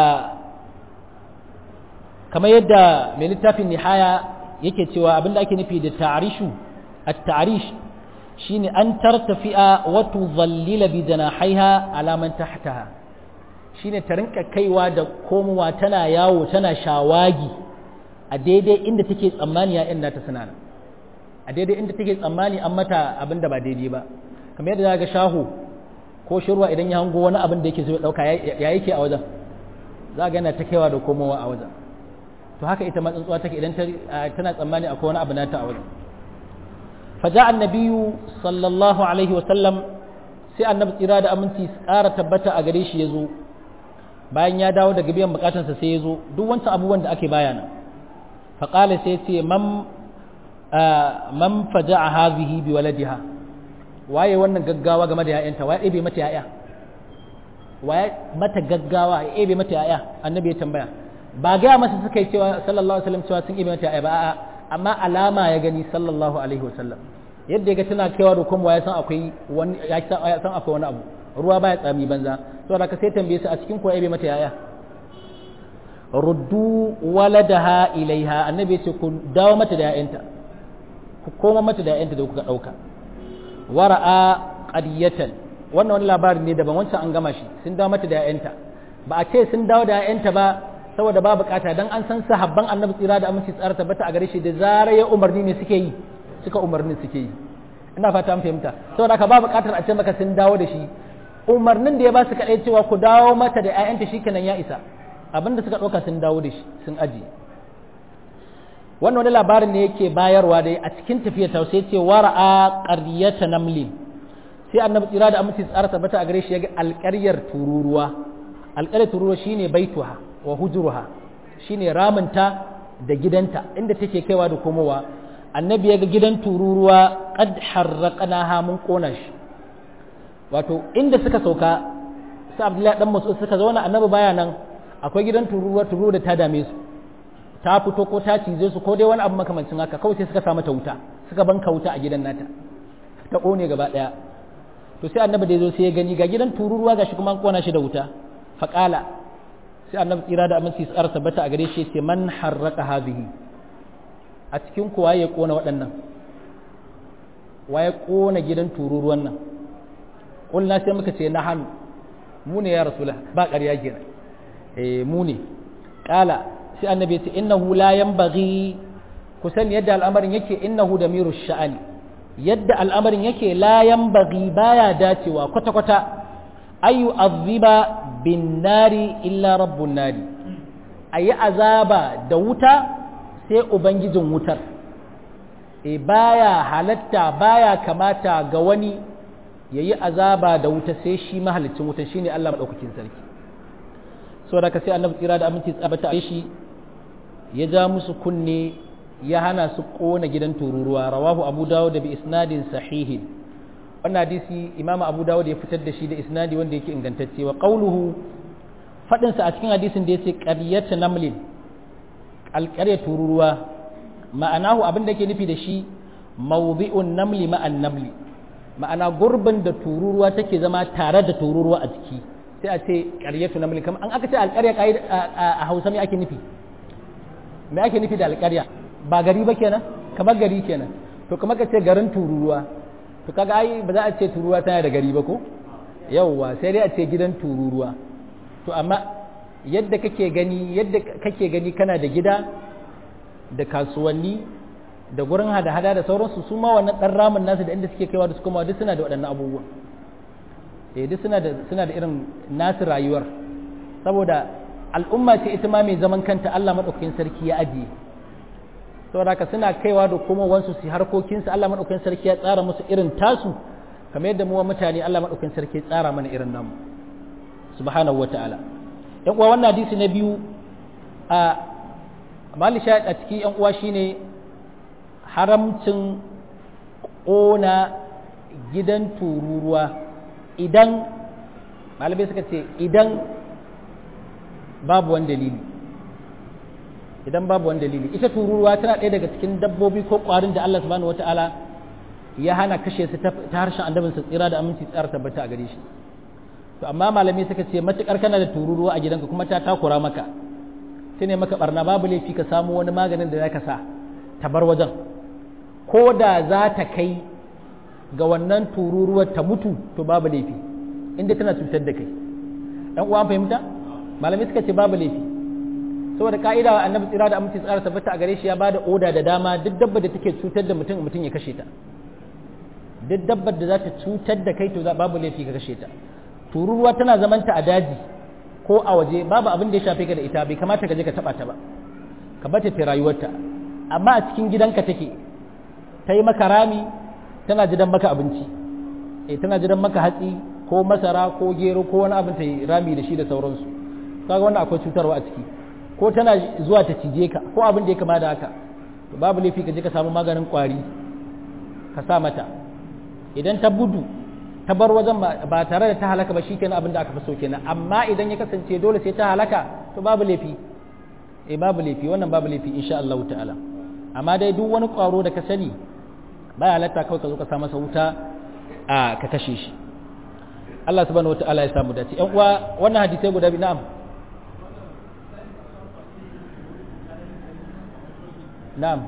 kamar yadda mai littafin nihaya yake cewa abinda ake nufi da ta'arishu at-ta'arish shine an tartafi'a wa tudhallila bi janahaiha ala man tahtaha shine ta rinka kaiwa da komowa tana yawo tana shawagi a daidai inda take tsammani ya nata suna nan a daidai inda take tsammani an mata abin da ba daidai ba kamar yadda za ga shaho ko shirwa idan ya hango wani abin da yake so ya dauka ya yake a wajen za ga yana ta kaiwa da komowa a wajen to haka ita ma tsuntsuwa take idan tana tsammani akwai wani abu nata a wajen faja annabiyu sallallahu alaihi wa sallam sai annabi tsira da aminci ƙara tabbata a gare shi ya zo bayan ya dawo daga biyan bukatansa sai ya zo duk wancan abubuwan da ake bayana faƙala sai ce man man faja a hazihi bi waladiha waye wannan gaggawa game da ya'yanta waye ebe mata ya'ya waye mata gaggawa ya ebe mata ya'ya annabi ya tambaya ba ga masa suka yi cewa sallallahu alaihi wasallam cewa sun ebe mata ya'ya ba a'a amma alama ya gani sallallahu alaihi wasallam yadda ya ga tana kaiwa da kuma ya san akwai wani ya san akwai wani abu ruwa baya tsami banza saboda ka sai tambaye su a cikin kuwa ebe mata ya'ya ruddu waladaha ilaiha annabi ya ce ku dawo mata da ya'yanta ku koma mata da ya'yanta da kuka dauka wara'a qadiyatan wannan wani labari ne daban wancan an gama shi sun dawo mata da ya'yanta ba a ce sun dawo da ya'yanta ba saboda ba bukata dan an san sahabban annabi tsira da aminci tsara tabbata a gare shi da zarar ya umarni ne suke yi suka umarnin suke yi ina fata an fahimta saboda ka ba bukatar a ce maka sun dawo da shi umarnin da ya ba su kaɗai cewa ku dawo mata da 'ya'yanta shikenan ya isa abinda suka ɗauka sun dawo da shi sun ajiye wannan wani labarin ne yake bayarwa dai a cikin tafiya ta sai ce wara'a qaryata namlin sai annabi tsira da aminci tsara tabbata a gare shi yaga alƙaryar tururuwa alƙaryar tururuwa shine baituha wa hujruha shine raminta da gidanta inda take kaiwa da komowa annabi yaga gidan tururuwa qad harraqnaha mun kona shi wato inda suka sauka sai abdullahi dan mas'ud suka zauna annabi baya nan akwai gidan tururuwa tururuwa da ta dame su ta fito ko ta cize su ko dai wani abu makamancin haka kawai sai suka sa mata wuta suka banka wuta a gidan nata ta kone gaba daya to sai annabi da yazo sai ya gani ga gidan tururuwa gashi kuma an kona shi da wuta faqala sai annabi tsira da aminci tsara tabbata a gare shi sai man harraka hadhihi a cikin ku waye kona waɗannan waye kona gidan tururuwan nan kulna sai muka ce na hannu mu ne ya rasulullah ba ƙarya kenan eh mu ne kala sai annabi ya ce innahu la yanbaghi kusan yadda al'amarin yake innahu da miru sha'ani yadda al'amarin yake la yanbaghi baya dacewa kwata kwata ayu azziba bin nari illa rabbun nari ayi azaba da wuta sai ubangijin wutar e baya halatta baya kamata ga wani yayi azaba da wuta sai shi mahalicin wutar shine Allah madaukakin sarki saboda ka sai annabi tsira da aminci tsabata a shi ya ja musu kunne ya hana su kona gidan tururuwa rawahu abu dawud da bi isnadin sahihin wannan hadisi imamu abu dawud ya fitar da shi da isnadi wanda yake ingantacce wa qauluhu fadin sa a cikin hadisin da yace qaryatu namlin alqarya tururuwa ma'anahu abin da yake nufi da shi mawdi'un namli ma'an namli ma'ana gurbin da tururuwa take zama tare da tururuwa a ciki sai a ce qaryatu namlin kamar an aka ce alqarya a Hausa me ake nufi me ake nufi da alƙarya ba gari ba kenan kamar gari kenan to kamar ka ce garin tururuwa to kaga ai ba za a ce tururuwa tana da gari ba ko yawwa sai dai a ce gidan tururuwa to amma yadda kake gani yadda kake gani kana da gida da kasuwanni da gurin hada-hada da sauransu su ma wannan dan ramin nasu da inda suke kaiwa da su kuma duk suna da waɗannan abubuwan eh duk suna da suna da irin nasu rayuwar saboda al'umma ce ita ma mai zaman kanta Allah maɗaukakin sarki ya ajiye saboda haka suna kaiwa da kuma wansu su harkokinsu Allah maɗaukakin sarki ya tsara musu irin tasu kamar yadda mu mutane Allah maɗaukakin sarki ya tsara mana irin namu subhanahu wata'ala yan uwa wannan hadisi na biyu a malisha a cikin yan uwa shine haramcin ƙona gidan tururuwa idan malamai suka ce idan babu wani dalili idan babu wani dalili ita tururuwa tana ɗaya daga cikin dabbobi ko ƙwarin da Allah subhanahu wata'ala ya hana kashe su ta harshen annabin su tsira da aminci tsara tabbata a gare shi to amma malamai suka ce matukar kana da tururuwa a gidanka kuma ta takura maka ta ne maka barna babu laifi ka samu wani maganin da zaka sa ta bar wajen ko da za ta kai ga wannan tururuwar ta mutu to babu laifi inda tana cutar da kai ɗan uwa fahimta malamai suka ce babu laifi saboda ka'ida wa annabi tsira da aminci tsara tabbata a gare shi ya bada oda da dama duk dabba da take cutar da mutum mutum ya kashe ta duk dabbar da za ta cutar da kai to babu laifi ka kashe ta tururuwa tana zamanta a daji ko a waje babu abin da ya shafe ka da ita bai kamata ka je ka taba ta ba ka bata ta rayuwarta amma a cikin gidanka take ta yi maka rami tana jidan maka abinci eh tana jidan maka hatsi ko masara ko gero ko wani abin ta yi rami da shi da sauransu kaga wannan akwai cutarwa a ciki ko tana zuwa ta cije ka ko abin da ya kama da haka to babu laifi ka je ka samu maganin kwari ka sa mata idan ta gudu ta bar wajen ba tare da ta halaka ba shikenan abin da aka fi so kenan amma idan ya kasance dole sai ta halaka to babu laifi eh babu laifi wannan babu laifi insha Allah ta'ala amma dai duk wani kwaro da ka sani baya halatta kawai ka zo ka sa masa wuta a ka kashe shi Allah subhanahu wata'ala ya samu dace ƴan uwa wannan hadisai guda biyu na'am na'am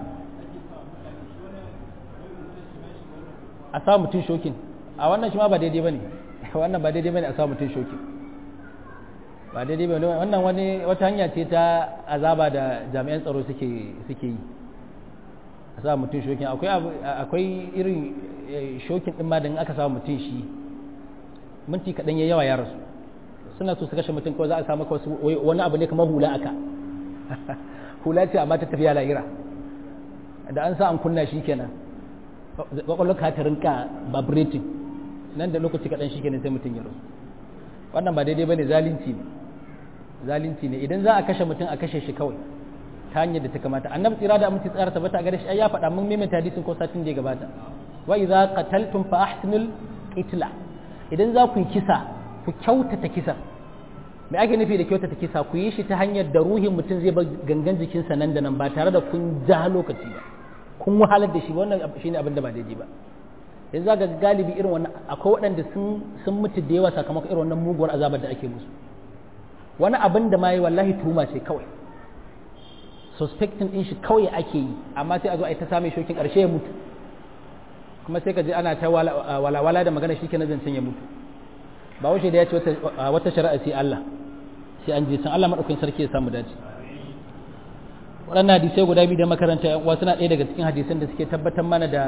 a sa mutum shokin a wannan shi ma ba daidai bane wannan ba daidai bane a sa mutum shokin ba daidai bane wannan wani wata hanya ce ta azaba da jami'an tsaro suke suke yi a sa mutum shokin akwai akwai irin shokin din ma da aka sa mutum shi minti kaɗan ya yawa ya rasu suna so su kashe mutum kawai za a samu wani abu ne kamar hula aka hula ce amma ta tafiya la'ira da an sa an kunna shi kenan kwakwalwar ka ta rinka vibrating nan da lokaci kaɗan shi kenan sai mutum ya rasu wannan ba daidai ba ne zalunci ne zalunci ne idan za a kashe mutum a kashe shi kawai ta hanyar da ta kamata annabi tsira da aminci tsara tabbata a gare shi ya faɗa mun maimaita hadisin ko satin da ya gabata wa idza qataltum fa ahsinul qitla idan za ku yi kisa ku kyautata kisa me ake nufi da kyautata kisa ku yi shi ta hanyar da ruhin mutum zai bar gangan jikinsa nan da nan ba tare da kun ja lokaci ba kun wahalar da shi wannan shine abin da ba daidai ba yanzu ga galibi irin wannan akwai waɗanda sun sun mutu da yawa sakamakon irin wannan muguwar azabar da ake musu wani abin da ma yi wallahi tuhuma ce kawai suspecting din shi kawai ake yi amma sai a zo a yi ta same shokin ƙarshe ya mutu kuma sai ka ji ana ta walawala da magana shi kenan zancen ya mutu ba wuce da ya ce wata shari'a sai Allah sai an je san Allah madaukakin sarki ya samu dace waɗannan hadisai guda biyu da makaranta yan uwa suna ɗaya daga cikin hadisan da suke tabbatar mana da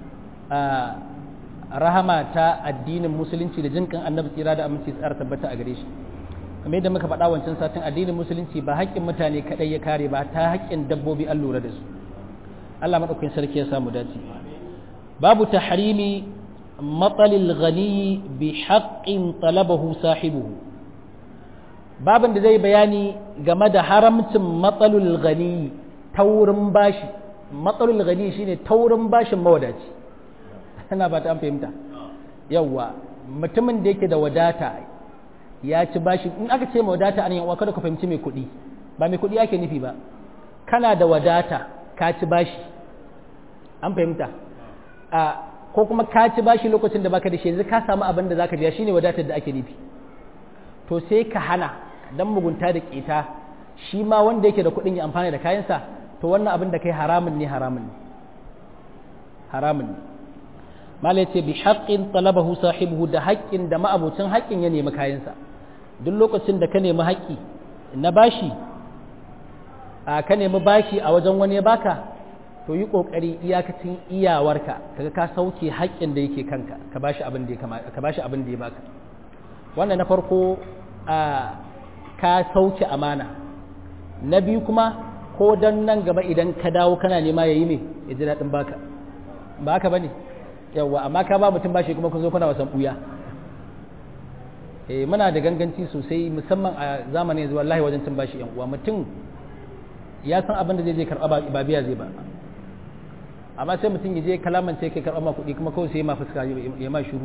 rahama ta addinin musulunci da jinkan annabi tsira da aminci tsara tabbata a gare shi kamar yadda muka faɗa wancan satin addinin musulunci ba haƙƙin mutane kaɗai ya kare ba ta haƙƙin dabbobi an lura da su Allah madaukakin sarki ya samu dace babu tahrimi matsalil ghani bi haƙƙin talabahu sahibuhu babin da zai bayani game da haramcin matsalul ghani taurin bashi matsalul ghani shine taurin bashin mawadaci ana ba ta an fahimta yawwa mutumin da yake da wadata ya ci bashi in aka ce wadata an yawa kada ka fahimci mai kuɗi ba mai kuɗi ake nufi ba kana da wadata ka ci bashi an fahimta a ko kuma ka ci bashi lokacin da baka da shi yanzu ka samu abin da zaka biya shine wadatar da ake nufi to sai ka hana dan mugunta da keta shi ma wanda yake da kuɗin ya amfani da kayansa to wannan abin da kai haramun ne haramun ne haramun ne malai ce bi haqqin talabahu sahibuhu da haƙƙin da ma'abucin haƙƙin ya nemi kayansa duk lokacin da ka nemi haƙƙi na bashi a ka nemi bashi a wajen wani ya baka to yi ƙoƙari iyakacin iyawarka kaga ka sauke haƙƙin da yake kanka ka bashi abin da ya ka bashi abin da ya baka wannan na farko a ka sauke amana na biyu kuma ko dan nan gaba idan ka dawo kana nema yayi me ya ji daɗin baka ba haka bane yawa amma ka ba mutum bashi kuma kun zo kuna wasan buya eh muna da ganganci sosai musamman a zamanin yanzu wallahi wajen cin bashi yan uwa mutum ya san abin da zai je karɓa ba biya zai ba amma sai mutum ya je kalaman sai kai karɓa ma kuɗi kuma kawai sai ya ma fuska ya ma shuru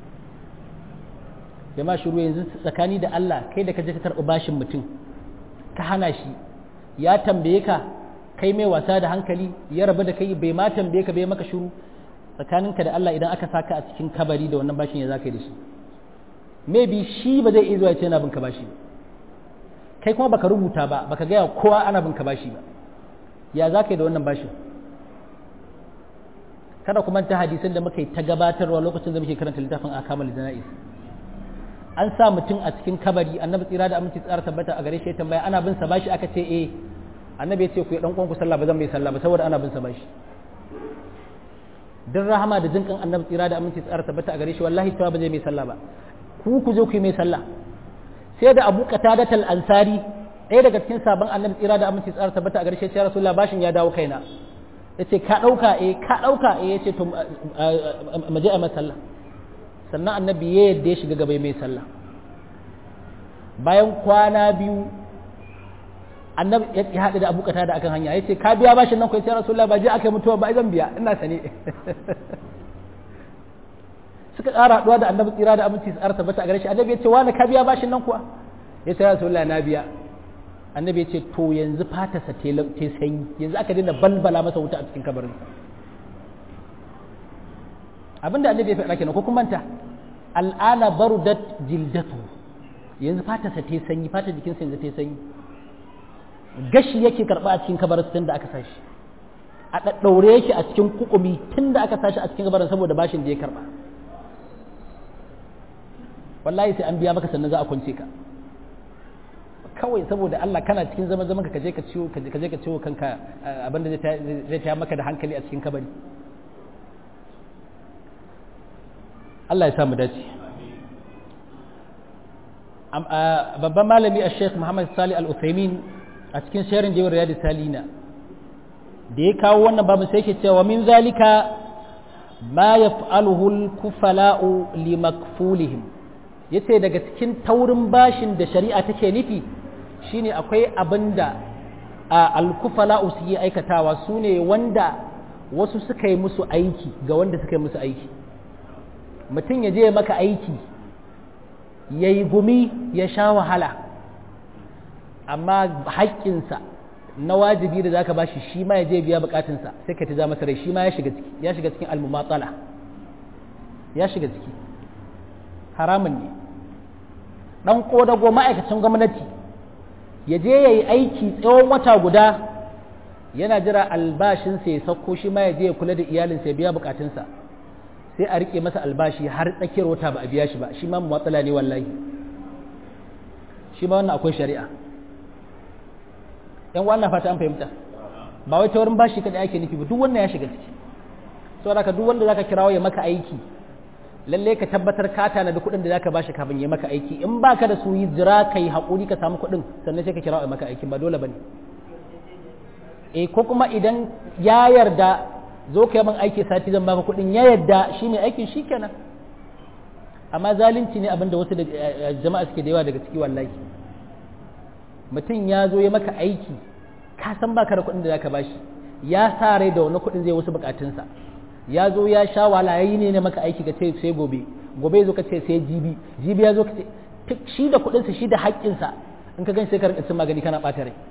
ya ma shuru yanzu tsakani da Allah kai da ka je ka karɓi bashin mutum ka hana shi ya tambaye ka kai mai wasa da hankali ya rabu da kai bai ma tambaye ka bai maka shuru tsakaninka da Allah idan aka saka a cikin kabari da wannan bashin ya zaka yi da shi maybe shi ba zai iya zuwa ya ce yana bin ka bashi ba kai kuma baka rubuta ba baka gaya kowa ana bin ka bashi ba ya za ka yi da wannan bashin kada kuma ta hadisan da muka yi ta gabatarwa lokacin da muke karanta littafin akamal jana'is an sa mutum a cikin kabari annabi tsira da aminci tsara tabbata a gare shi ya tambaya ana bin sa bashi aka ce eh annabi ya ce ku yi dan ku sallah ba zan mai sallah ba saboda ana bin sa bashi dan rahama da jinkan annabi tsira da aminci tsara tabbata a gare shi wallahi cewa ba zai mai sallah ba ku ku zo ku yi mai sallah sai da abu qatadatul ansari ɗaya daga cikin sabon annabi tsira da aminci tsara tabbata a garshe ya rasulullah bashin ya dawo kaina yace ka dauka eh ka dauka eh yace to mu je a masalla sannan annabi ya yadda ya shiga gaba mai sallah bayan kwana biyu annabi ya haɗu da abu da akan hanya yace ka biya bashin nan ko yace rasulullah ba je aka mutuwa ba zan biya ina sane suka ƙara haɗuwa da annabi tsira da aminci tsara tabbata a gare shi annabi ya ce wani ka biya bashin nan kuwa ya ce rasulullah na biya annabi ya ce to yanzu fatarsa te sanyi yanzu aka daina balbala masa wuta a cikin kabarinsa abinda annabi ya faɗa kenan ko kuma manta al'ana barudat jildatu yanzu fatarsa te sanyi fatar jikinsa yanzu te sanyi gashi yake karɓa a cikin kabarin tun da aka sashi a ɗaɗɗaure yake a cikin kukumi tun da aka sashi a cikin kabarin saboda bashin da ya karɓa wallahi sai an biya maka sannan za a kwance ka kawai saboda Allah kana cikin zaman zaman ka je ka ciwo ka je ka ciwo kanka abinda zai taya maka da hankali a cikin kabari Allah ya samu dace babban malami a Sheikh Muhammad Salih Al-Uthaymin a cikin sharin jewar Riyadu Salina da ya kawo wannan babu sai yake cewa min zalika ma yaf'aluhu al-kufala'u limakfulihim yace daga cikin taurin bashin da shari'a take nufi shine akwai abin da alkufala su yi aikatawa su ne wanda wasu suka yi musu aiki ga wanda suka yi musu aiki mutum ya je maka aiki ya yi gumi ya sha wahala amma haƙƙinsa na wajibi da zaka bashi shi ma ya je biya bukatunsa sai ka ta ja masa rai shi ma ya shiga ciki ya shiga cikin almumatsala ya shiga ciki haramun ne dan kodago ma'aikacin gwamnati ya je ya yi aiki tsawon wata guda yana jira albashinsa ya sauko shi ma ya je ya kula da iyalinsa ya biya bukatunsa sai a rike masa albashi har tsakiyar wata ba a biya shi ba shi ma matsala ne wallahi shi ma wannan akwai shari'a yan wannan fata an fahimta ba wai ta wurin bashi kada ake nufi ba duk wannan ya shiga ciki saboda ka duk wanda zaka kirawo ya maka aiki lalle ka tabbatar ka tanadi kuɗin da zaka bashi kafin ya maka aiki in baka da su yi jira kai haƙuri ka samu kuɗin sannan sai ka kirawo ya maka aiki ba dole bane eh ko kuma idan ya yarda zo ka yi min aiki sati zan baka kuɗin ya yarda shine aikin shikenan amma zalunci ne abinda wasu da jama'a suke da yawa daga ciki wallahi mutum ya zo ya maka aiki ka san baka da kuɗin da zaka bashi ya sa rai da wani kuɗin zai wasu bukatunsa ya zo ya sha wahala yayi ne maka aiki ka ce sai gobe gobe zo ka ce sai jibi jibi ya zo ka ce shi da kuɗinsa shi da haƙƙinsa in ka gan sai ka rinka cin magani kana ɓata rai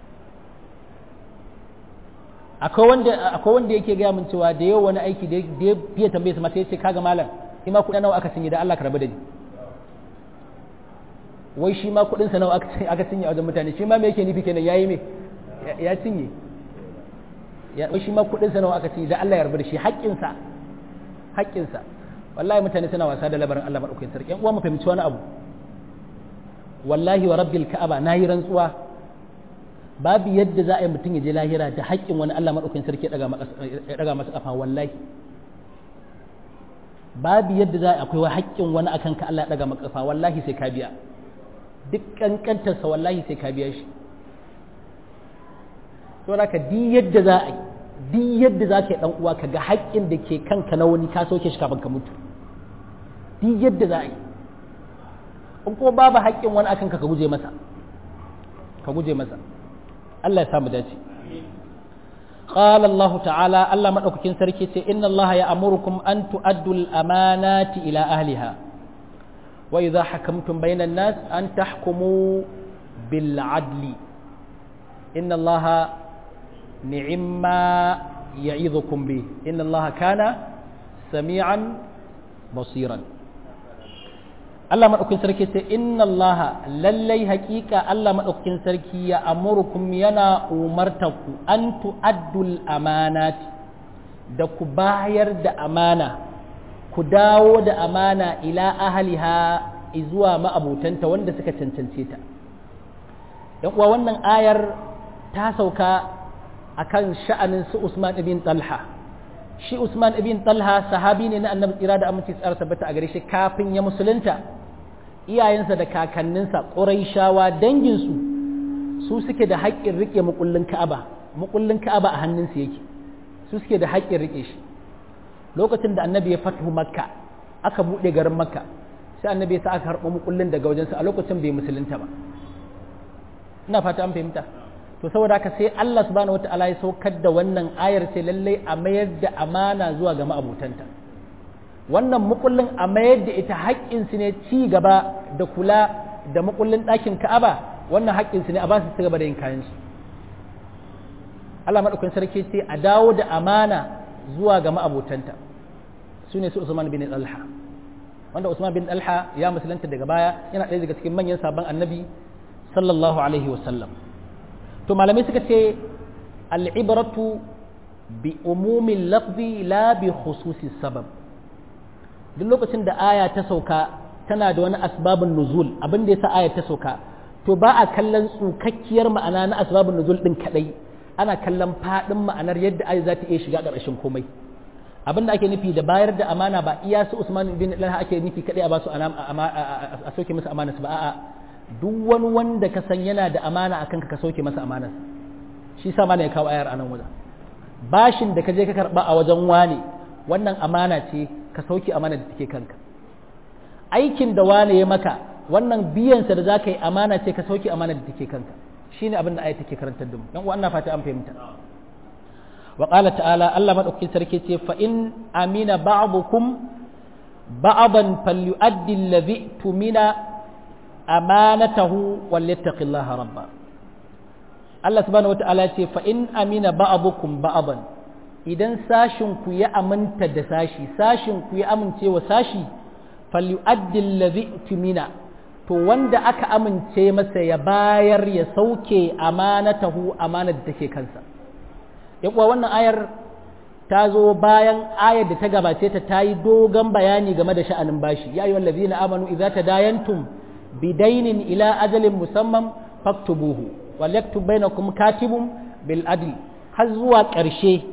akwai wanda akwai wanda yake gaya min cewa da yau wani aiki da ya fiye tambaye su ma sai ya ce kaga malam ima kuɗi nawa aka cinye da Allah ka rabu da ni wai shi ma kuɗinsa nawa aka cinye a wajen mutane shi ma me yake nufi kenan yayi me ya cinye ya wai shi ma kuɗinsa nawa aka cinye da Allah ya rabu da shi haƙƙinsa haƙƙinsa wallahi mutane suna wasa da labarin Allah madaukakin sarki yan uwa mu fahimci wani abu wallahi wa rabbil ka'aba nayi rantsuwa babu yadda za a yi mutum ya je lahira da haƙƙin wani Allah madaukakin sarki ya daga masa kafa wallahi babu yadda za a akwai haƙƙin wani akan ka Allah ya daga maka kafa wallahi sai ka biya duk kankantarsa wallahi sai ka biya shi to da ka di yadda za a yi di yadda za ka yi dan uwa ka ga haƙƙin da ke kanka na wani ka sauke shi kafin ka mutu di yadda za a yi in kuma babu haƙƙin wani akan ka ka guje masa ka guje masa Allah ya samu dace قال الله تعالى الله مدوكين سركي إن الله يأمركم أن تؤدوا الأمانات إلى أهلها وإذا حكمتم بين الناس أن تحكموا بالعدل إن الله نعم ما يعظكم به إن الله كان سميعا بصيرا Allah maɗaukin sarki ce inna Allah lallai haƙiƙa Allah maɗaukin sarki ya amurukum yana umartaku an tu'addul amanati da ku bayar da amana ku dawo da amana ila ahliha zuwa ma'abutanta wanda suka cancance ta yan uwa wannan ayar ta sauka akan sha'anin su Usman ibn Talha shi Usman ibn Talha sahabi ne na Annabi tsira da aminci tsara tabbata a gare shi kafin ya musulunta iyayensa da kakanninsa ƙuraishawa danginsu su suke da haƙƙin riƙe mukullin Ka'aba mukullin Ka'aba a hannunsu yake su suke da haƙƙin riƙe shi lokacin da Annabi ya fatu Makka aka buɗe garin Makka sai Annabi ya sa aka harɓo mukullin daga wajensa a lokacin bai musulunta ba ina fata an fahimta to saboda haka sai Allah subhanahu wataala ya saukar da wannan ayar sai lallai a mayar da amana zuwa ga ma'abutanta wannan mukullin a mayar da ita haƙƙinsu ne ci gaba da kula da mukullin ɗakin Ka'aba wannan haƙƙinsu ne a ba su ci gaba da yin kayan su Allah madaukakin sarki ce a dawo da amana zuwa ga ma'abutanta su ne su Usman bin Talha wanda Usman bin Talha ya musulunta daga baya yana ɗaya daga cikin manyan sabon annabi sallallahu alaihi wasallam to malamai suka ce al'ibratu bi umumin lafzi la bi khususi sabab duk lokacin da aya ta sauka tana da wani asbabun nuzul abin da yasa aya ta sauka to ba a kallon tsukakkiyar ma'ana na asbabun nuzul din kadai ana kallon fadin ma'anar yadda aya za ta iya shiga ƙarshen komai abin da ake nufi da bayar da amana ba iya su Usman bin Talha ake nufi kadai a ba su a soke musu amana ba a'a duk wani wanda ka san yana da amana a kanka ka sauke masa amanar shi sa mana ya kawo ayar anan wajen bashin da ka je ka karba a wajen wane wannan amana ce ka sauke amana da take kanka aikin da wane ya maka wannan biyansa da za ka yi amana ce ka sauke amana da take kanka shine abin da ayar take karantar da mu dan uwa fata an fahimta wa qala ta'ala Allah madaukakin sarki ce fa in amina ba'dukum ba'dan falyu'addi alladhi tumina amanatahu walyattaqillaha rabba Allah subhanahu wata'ala ce fa in amina ba'dukum ba'dan idan sashin ku ya aminta da sashi sashin ku ya amince wa sashi falyu'addi allazi tumina to wanda aka amince masa ya bayar ya sauke amanatahu amanar da take kansa yakuwa wannan ayar ta zo bayan ayar da ta gabace ta ta yi dogon bayani game da sha'anin bashi ya ayyuhal ladzina amanu idza tadayantum bidainin ila ajalin musamman faktubuhu wal yaktub bainakum katibun bil adl har zuwa ƙarshe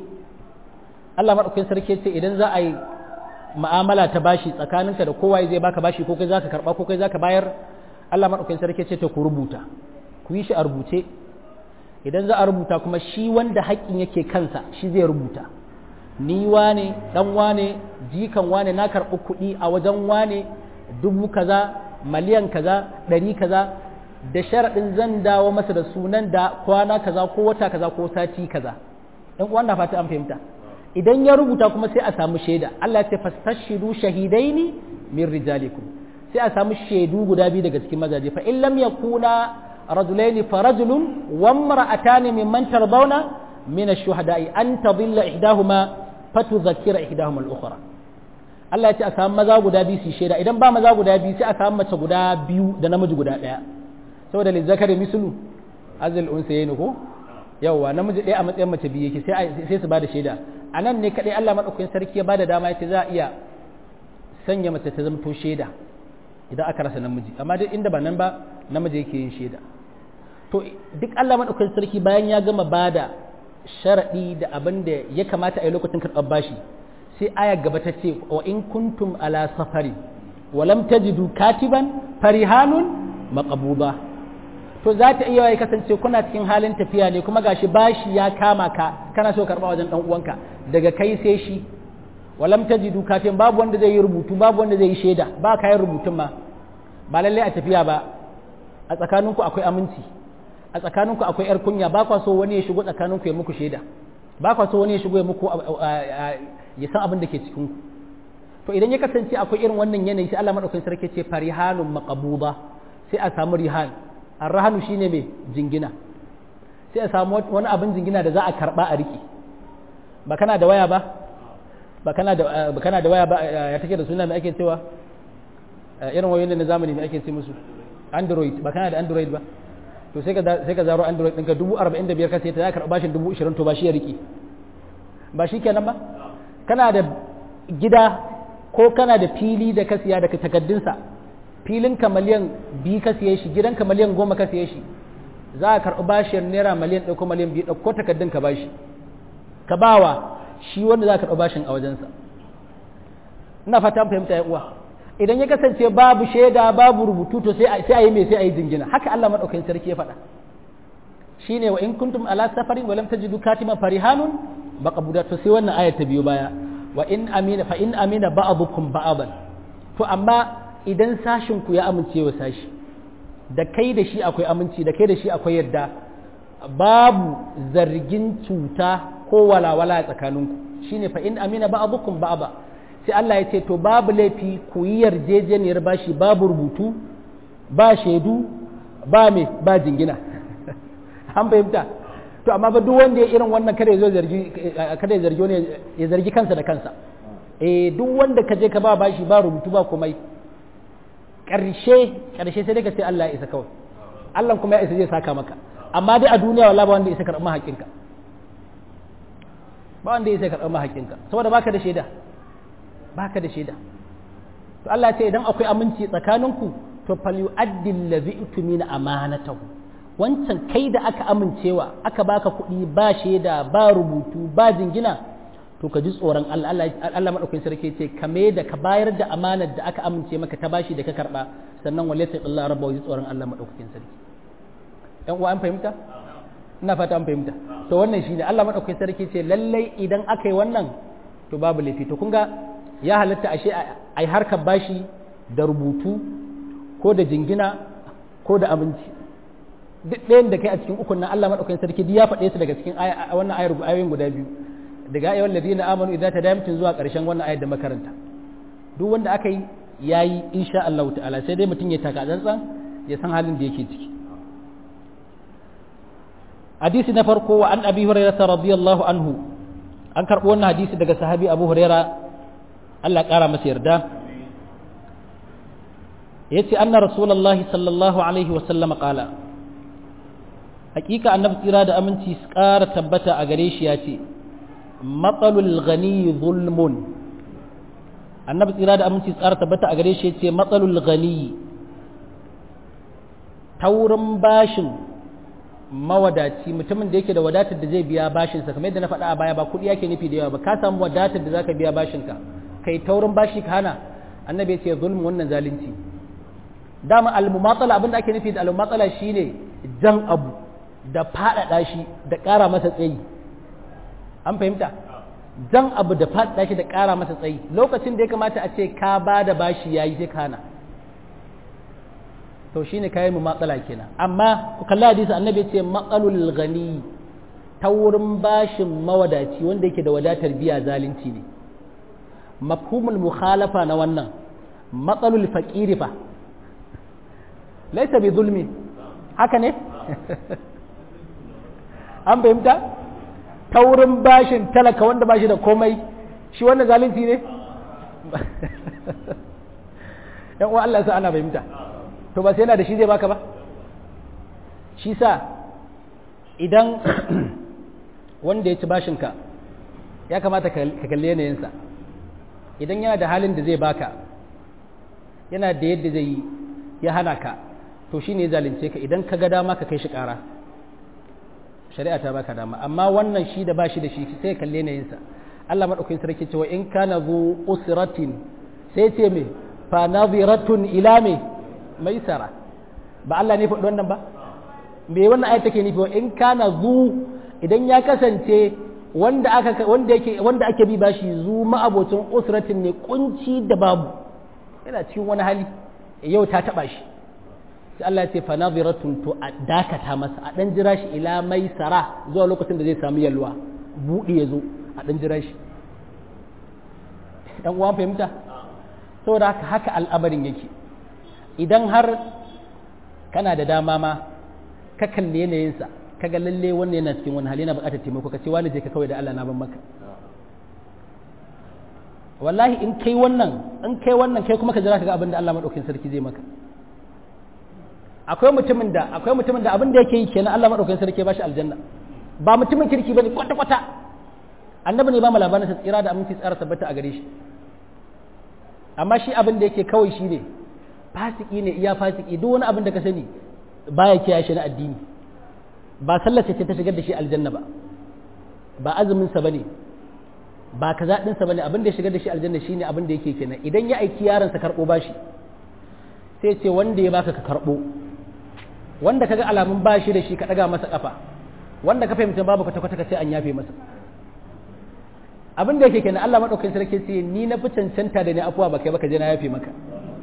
Allah madaukakin sarki ce idan za a yi mu'amala ta bashi tsakaninka da kowa zai baka bashi ko kai zaka karba ko kai zaka bayar Allah madaukakin sarki ce ta ku rubuta ku yi shi a rubuce idan za a rubuta kuma shi wanda haƙƙin yake kansa shi zai rubuta ni wane dan wane jikan wane na karɓi kuɗi a wajen wane dubu kaza miliyan kaza ɗari kaza da sharaɗin zan dawo masa da sunan da kwana kaza ko wata kaza ko sati kaza ɗan uwan na fata an fahimta idan ya rubuta kuma sai a samu shaida Allah ya ce fastashidu shahidaini min rijalikum sai a samu shaidu guda biyu daga cikin mazaje fa in lam yakuna rajulaini fa rajulun wa imra'atani mimman tardawna min ash-shuhada'i an tadilla ihdahuma fatudhakkira ihdahuma al-ukhra Allah ya ce a samu maza guda biyu su shaida idan ba maza guda biyu sai a samu mace guda biyu da namiji guda ɗaya saboda lizzakari mislu azil unsayin ko yawwa namiji ɗaya a matsayin mace biyu yake sai sai su bada shaida a nan ne kaɗai Allah maɗaukakin sarki ya bada dama yace za a iya sanya mace ta zamto shaida idan aka rasa namiji amma duk inda ba nan ba namiji yake yin shaida to duk Allah maɗaukakin sarki bayan ya gama bada sharaɗi da abin da ya kamata a yi lokacin karɓar bashi sai aya gaba ta ce wa in kuntum ala safari wa lam tajidu katiban farihanun maqbuda to za ta iya kasance kuna cikin halin tafiya ne kuma gashi bashi ya kama ka kana so karba wajen dan uwanka daga kai sai shi wa lam tajidu katiban babu wanda zai yi rubutu babu wanda zai yi shaida ba kayan rubutun ma ba lalle a tafiya ba a tsakaninku akwai aminci a tsakaninku akwai yar kunya ba kwa so wani ya shigo tsakaninku ya muku shaida ba kwa so wani ya shigo ya muku ya san abin da ke cikin ku to idan ya kasance akwai irin wannan yanayi sai Allah madaukakin sarki ce farihanun maqbuda sai a samu rihan arrahanu shine mai jingina sai a samu wani abin jingina da za a karba a riki ba kana da waya ba ba kana da ba kana da waya ba ya take da suna mai ake cewa irin wayoyin na zamani mai ake ce musu android ba kana da android ba to sai ka sai ka zaro android ɗinka dubu arba'in da biyar ka sai ta za ka karɓa bashin dubu ishirin to ba shi ya riki ba shi kenan ba kana da gida ko kana da fili da ka siya daga takaddunsa filinka miliyan biyu ka siye shi gidanka miliyan goma ka siye shi za a karɓi bashin naira miliyan ɗauko miliyan biyu ɗauko takaddun ka bashi ka bawa shi wanda za ka karɓi bashin a wajensa ina fata fahimta ya uwa idan ya kasance babu shaida babu rubutu to sai a yi mai sai a yi jingina haka Allah maɗaukakin sarki ya faɗa shine wa in kuntum ala safarin wa lam tajidu katiman farihanun maqbuda to sai wannan ayar ta biyo baya wa in amina fa in amina ba'dukum ba'dan to amma idan sashin ku ya amince wa sashi da kai da shi akwai aminci da kai da shi akwai yarda babu zargin cuta ko walawala a tsakaninku shine fa in amina ba'dukum ba'da sai Allah ya ce to babu laifi ku yi yarjejeniyar bashi babu rubutu ba shaidu ba me ba jingina an fahimta to amma ba duk wanda ya irin wannan kada ya zo zargi kada ya zargi wani ya zargi kansa da kansa eh duk wanda ka je ka ba bashi ba rubutu ba komai karshe karshe sai dai ka ce Allah ya isa kawai Allah kuma ya isa zai saka maka amma dai a duniya wallahi ba wanda ya isa karɓar mahaƙinka ba wanda ya isa karɓar mahaƙinka saboda baka da shaida baka da shaida to Allah ya ce idan akwai aminci tsakaninku to fal yu'addi allazi utumina amanatahu wancan kai da aka amincewa aka baka kuɗi ba shaida ba rubutu ba jingina to ka ji tsoron Allah Allah madaukakin sarki ce ka me da ka bayar da amanar da aka amince maka ta bashi da ka karba sannan wale ta Allah rabba ji tsoron Allah madaukakin sarki ɗan uwa an fahimta ina fata an fahimta to wannan shine Allah madaukakin sarki ce lallai idan aka yi wannan to babu laifi to kun ga ya halatta ashe ai harkar bashi da rubutu ko da jingina ko da aminci duk ɗayan da kai a cikin ukun nan Allah madaukakin sarki duk ya faɗe su daga cikin wannan ayar ayoyin guda biyu daga ayyuhal ladina amanu idza tadayamtum zuwa ƙarshen wannan ayar da makaranta duk wanda aka yi yayi insha Allah ta'ala sai dai mutum ya taka tsantsan ya san halin da yake ciki hadisi na farko wa an abi hurairah radiyallahu anhu an karɓo wannan hadisi daga sahabi abu hurairah Allah ƙara masa yarda yace anna rasulullahi sallallahu alaihi wa sallam qala hakika annabi tsira da aminci su ƙara tabbata a gare shi ya ce matsalul gani zulmun annabi tsira da aminci su ƙara tabbata a gare shi ya ce matsalul gani taurin bashin mawadaci mutumin da yake da wadatar da zai biya bashinsa kamar yadda na faɗa a baya ba kuɗi yake nufi da yawa ba ka samu wadatar da zaka biya bashinka kai taurin bashi ka hana annabi ya ce zulmun wannan zalunci dama al-mumatsala abinda ake nufi da al-mumatsala shine jan abu da faɗaɗa shi da ƙara masa tsayi an fahimta jan abu da faɗaɗa shi da ƙara masa tsayi lokacin da ya kamata a ce ka ba da bashi ya yi sai kana to shine kayan mu matsala kenan amma ku kalli hadisi annabi ce matsalul gani ta wurin bashin mawadaci wanda yake da wadatar biya zalunci ne mafhumul mukhalafa na wannan matsalul faƙiri fa laisa bi zulmi haka ne an fahimta ta wurin bashin talaka wanda bashi da komai shi wannan zalunci ne yan uwa Allah sa ana fahimta to ba sai yana da shi zai baka ba shi sa idan wanda ya ci bashinka ya kamata ka kalli yanayinsa idan yana da halin da zai baka yana da yadda zai yi ya hana ka to shi ne zalunce ka idan ka ga dama ka kai shi ƙara shari'a ta baka dama amma wannan shi da bashi da shi sai kalle na yinsa Allah madaukakin sarki cewa in kana zu usratin sai ce me fa nadhiratun ila me maisara ba Allah ne faɗi wannan ba me wannan ayat take nufi in kana zu idan ya kasance wanda aka wanda yake wanda ake bi bashi zu ma'abocin usratin ne kunci da babu yana cikin wani hali yau ta taba shi sai Allah ya ce fa nadhiratun to a dakata masa a dan jira shi ila maisara zuwa lokacin da zai samu yalwa buɗi ya zo a dan jira shi dan uwan fahimta saboda haka haka al'amarin yake idan har kana da dama ma ka kalle yanayinsa ka ga lalle wannan yana cikin wani hali yana buƙatar taimako ka ce wani je ka kawai da Allah na ban maka wallahi in kai wannan in kai wannan kai kuma ka jira ka ga abin da Allah madaukakin sarki zai maka akwai mutumin da akwai mutumin da abin da yake yi kenan Allah madaukakin sarki ya bashi aljanna ba mutumin kirki bane kwata kwata annabi ne ba mu labarin sa tsira da aminci tsara tabbata a gare shi amma shi abin da yake kawai shi ne fasiki ne iya fasiki duk wani abin da ka sani baya kiyaye shi na addini ba sallar ce ta shigar da shi aljanna ba ba azumin sa bane ba kaza din sa bane abin da ya shigar da shi aljanna shine abin da yake kenan idan ya aiki yaron sa karbo bashi sai ce wanda ya baka ka karbo wanda kaga alamun bashi da shi ka daga masa kafa wanda ka fahimta babu kwata kwata ka ce an yafe masa abin da yake kenan Allah madaukakin sarki sai ni na fi cancanta da ni afuwa ba kai baka je na yafe maka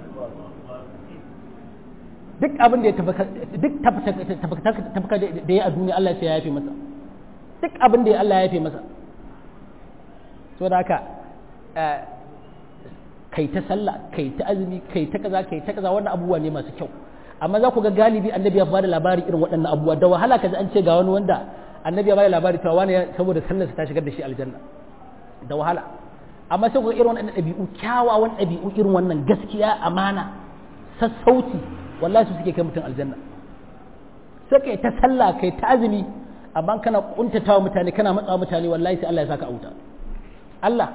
duk abin da ya duk tafaka da ya a duniya Allah sai ya yafe masa duk abin da ya Allah ya yafe masa so da haka kai ta sallah kai ta azumi kai ta kaza kai ta kaza wannan abubuwa ne masu kyau amma za ku ga galibi annabi ya bada labari irin waɗannan abubuwa da wahala kaji an ce ga wani wanda annabi ya bada labari cewa wani saboda sallarsa ta shigar da shi aljanna da wahala amma sai ku ga irin wannan ɗabi'u kyawawan ɗabi'u irin wannan gaskiya amana sassauci wallahi su suke kai mutum aljanna sai kai ta sallah kai ta azumi amma kana kuntatawa mutane kana matsawa mutane wallahi sai Allah ya saka auta Allah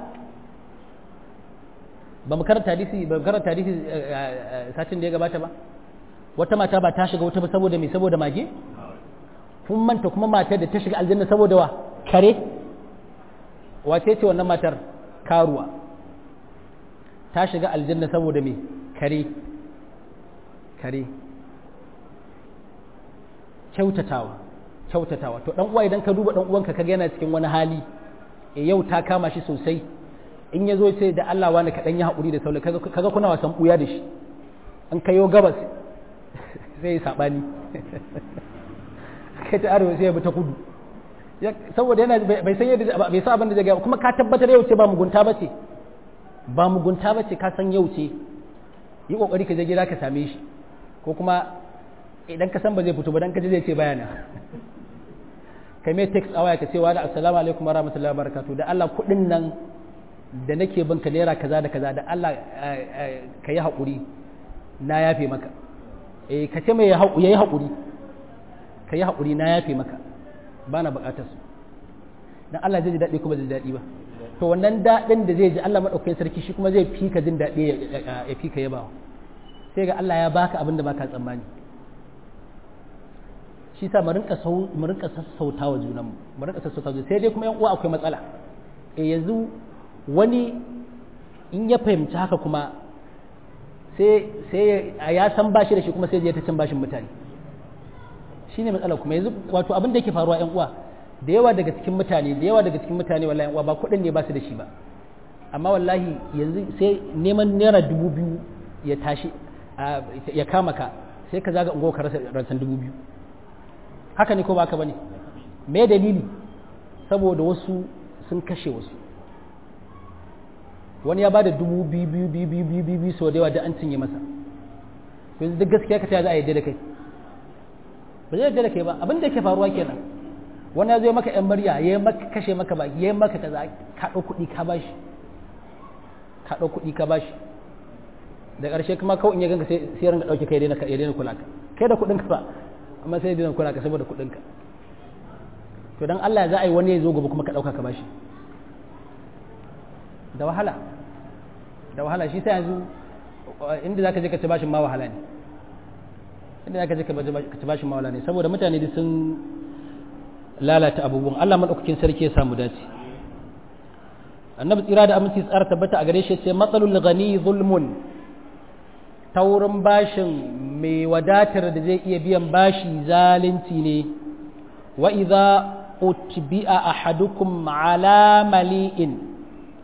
ba mu karanta hadisi ba mu karanta hadisi satin da ya gabata ba wata mata ba ta shiga wata ba saboda me saboda mage kun manta kuma matar da ta shiga aljanna saboda wa kare wace ce wannan matar karuwa ta shiga aljanna saboda me kare kare kyautatawa kyautatawa to dan uwa idan ka duba dan uwanka kaga yana cikin wani hali e yau ta kama shi sosai in ya zo sai da Allah wani kaɗan ya haƙuri da saula kaga kuna wasan ɓuya da shi an kayo gabas sai ya saɓani kai ta arewa sai ya bi ta kudu saboda yana bai san yadda bai san abin da zai gaya kuma ka tabbatar yau ce ba mugunta ba ce ba mugunta ba ce ka san yau ce yi kokari ka je gida ka same shi ko kuma idan ka san ba zai fito ba dan ka je zai ce bayana kai mai text a waya ka ce wa da assalamu alaikum warahmatullahi wabarakatuh da Allah kudin nan da nake bin ka naira kaza da kaza da Allah ka yi haƙuri na yafe maka eh ka ce mai ya yi haƙuri ka yi haƙuri na yafe maka ba na buƙatar su dan Allah zai ji daɗi kuma zai daɗi ba to wannan daɗin da zai ji Allah maɗaukakin sarki shi kuma zai fi ka jin daɗi ya fi ka yabawa sai ga Allah ya baka abin da baka tsammani shi sa mu rinka sassauta wa junanmu mu rinka sassauta wa sai dai kuma yan uwa akwai matsala eh yanzu wani in ya fahimci haka kuma sai sai ya san bashi da shi kuma sai ya ta cin bashin mutane shine matsala kuma yanzu wato abin da yake faruwa yan uwa da yawa daga cikin mutane da yawa daga cikin mutane wallahi yan uwa ba kuɗin ne ba su da shi ba amma wallahi yanzu sai neman naira dubu biyu ya tashi ya kama ka sai ka zaga ungo ka rasa ransan dubu biyu haka ne ko ba ka bane me dalili saboda wasu sun kashe wasu wani ya bada dubu biyu biyu biyu biyu biyu biyu biyu sau da yawa da an cinye masa yanzu duk gaskiya ka ta za a yadda da kai ba zai yadda da kai ba abin da ke faruwa kenan wani ya zo maka yan murya ya maka kashe maka ba ya maka kaza ka ɗau kuɗi ka bashi ka ɗau kuɗi ka bashi da ƙarshe kuma kawai in ya ganka sai sai ringa ɗauke kai ya daina kula ka kai da kuɗin ka ba amma sai ya daina kula ka saboda kuɗin ka to dan Allah za a yi wani ya zo gobe kuma ka ɗauka ka bashi da wahala da wahala shi sai yanzu inda zaka je ka ci bashin ma wahala ne inda zaka je ka ci bashin ma wahala ne saboda mutane duk sun lalata abubuwan Allah madaukakin sarki ya samu dace annabi tsira da aminci tsara tabbata a gare shi sai matsalul ghani zulmun taurin bashin mai wadatar da zai iya biyan bashi zalunci ne wa idza utbi'a ahadukum ala mali'in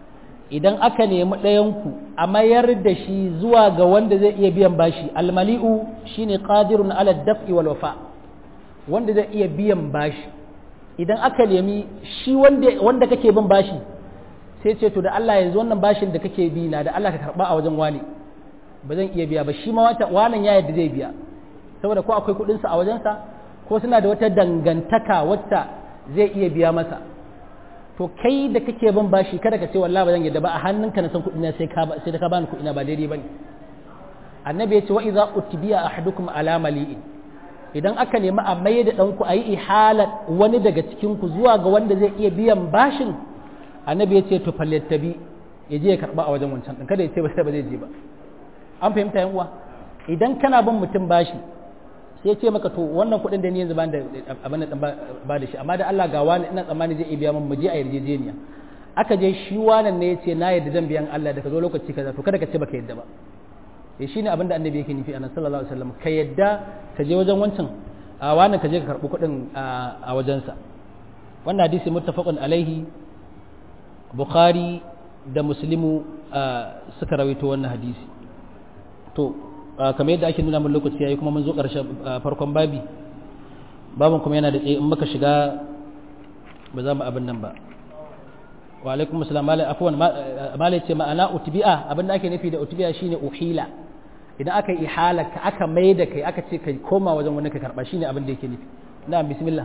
idan aka nemi ɗayanku a mayar da shi zuwa ga wanda zai iya biyan bashi almali'u shine qadirun ala daf'i wal wafa wanda zai iya biyan bashi idan aka nemi shi wanda wanda kake bin bashi sai ce to da Allah yanzu wannan bashin da kake bi na da Allah ka karba a wajen wani ba zan iya biya ba shi ma wata wannan ya yadda zai biya saboda ko akwai kuɗinsa a wajensa ko suna da wata dangantaka wacce zai iya biya masa to kai da kake bin bashi kada ka ce wallahi ba zan yadda ba a hannunka na san kuɗi na sai ka sai da ka bani kuɗi na ba daidai bane annabi ya ce wa idza utbiya ahadukum ala mali'in idan aka nemi a mai da ɗanku a yi ihalar wani daga cikin ku zuwa ga wanda zai iya biyan bashin annabi ya ce to fallattabi ya je ya karba a wajen wancan ɗin kada ya ce ba sai ba zai je ba an fahimta yan uwa idan kana bin mutum bashi sai ce maka to wannan kuɗin da ni yanzu ban da abin da ba da shi amma da Allah ga wani ina tsammani zai iya biya min mu je a yarjejeniya aka je shi wannan ne yace na yadda zan biyan Allah da ka zo lokaci kaza to kada ka ce baka yadda ba eh shine abin da annabi yake nufi annabi sallallahu alaihi wasallam ka yadda ka je wajen wancan a wani ka je ka karbi kuɗin a wajensa wannan hadisi muttafaqun alaihi bukhari da muslimu suka rawaito wannan hadisi to kamar yadda ake nuna mun lokaci yayi kuma mun zo ƙarshen farkon babi babin kuma yana da tsaye in muka shiga ba za mu abin nan ba wa alaikum assalam malai afwan malai ce ma'ana utbi'a abin da ake nufi da utbi'a shine uhila idan aka yi ihala ka aka mai da kai aka ce kai koma wajen wani ka karba shine abin da yake nufi na'am bismillah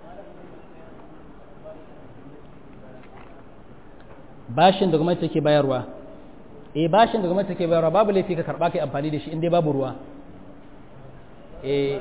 bashin da gwamnati take bayarwa eh bashin da gwamnati take bayarwa babu laifi ka karba kai amfani da shi in dai babu ruwa eh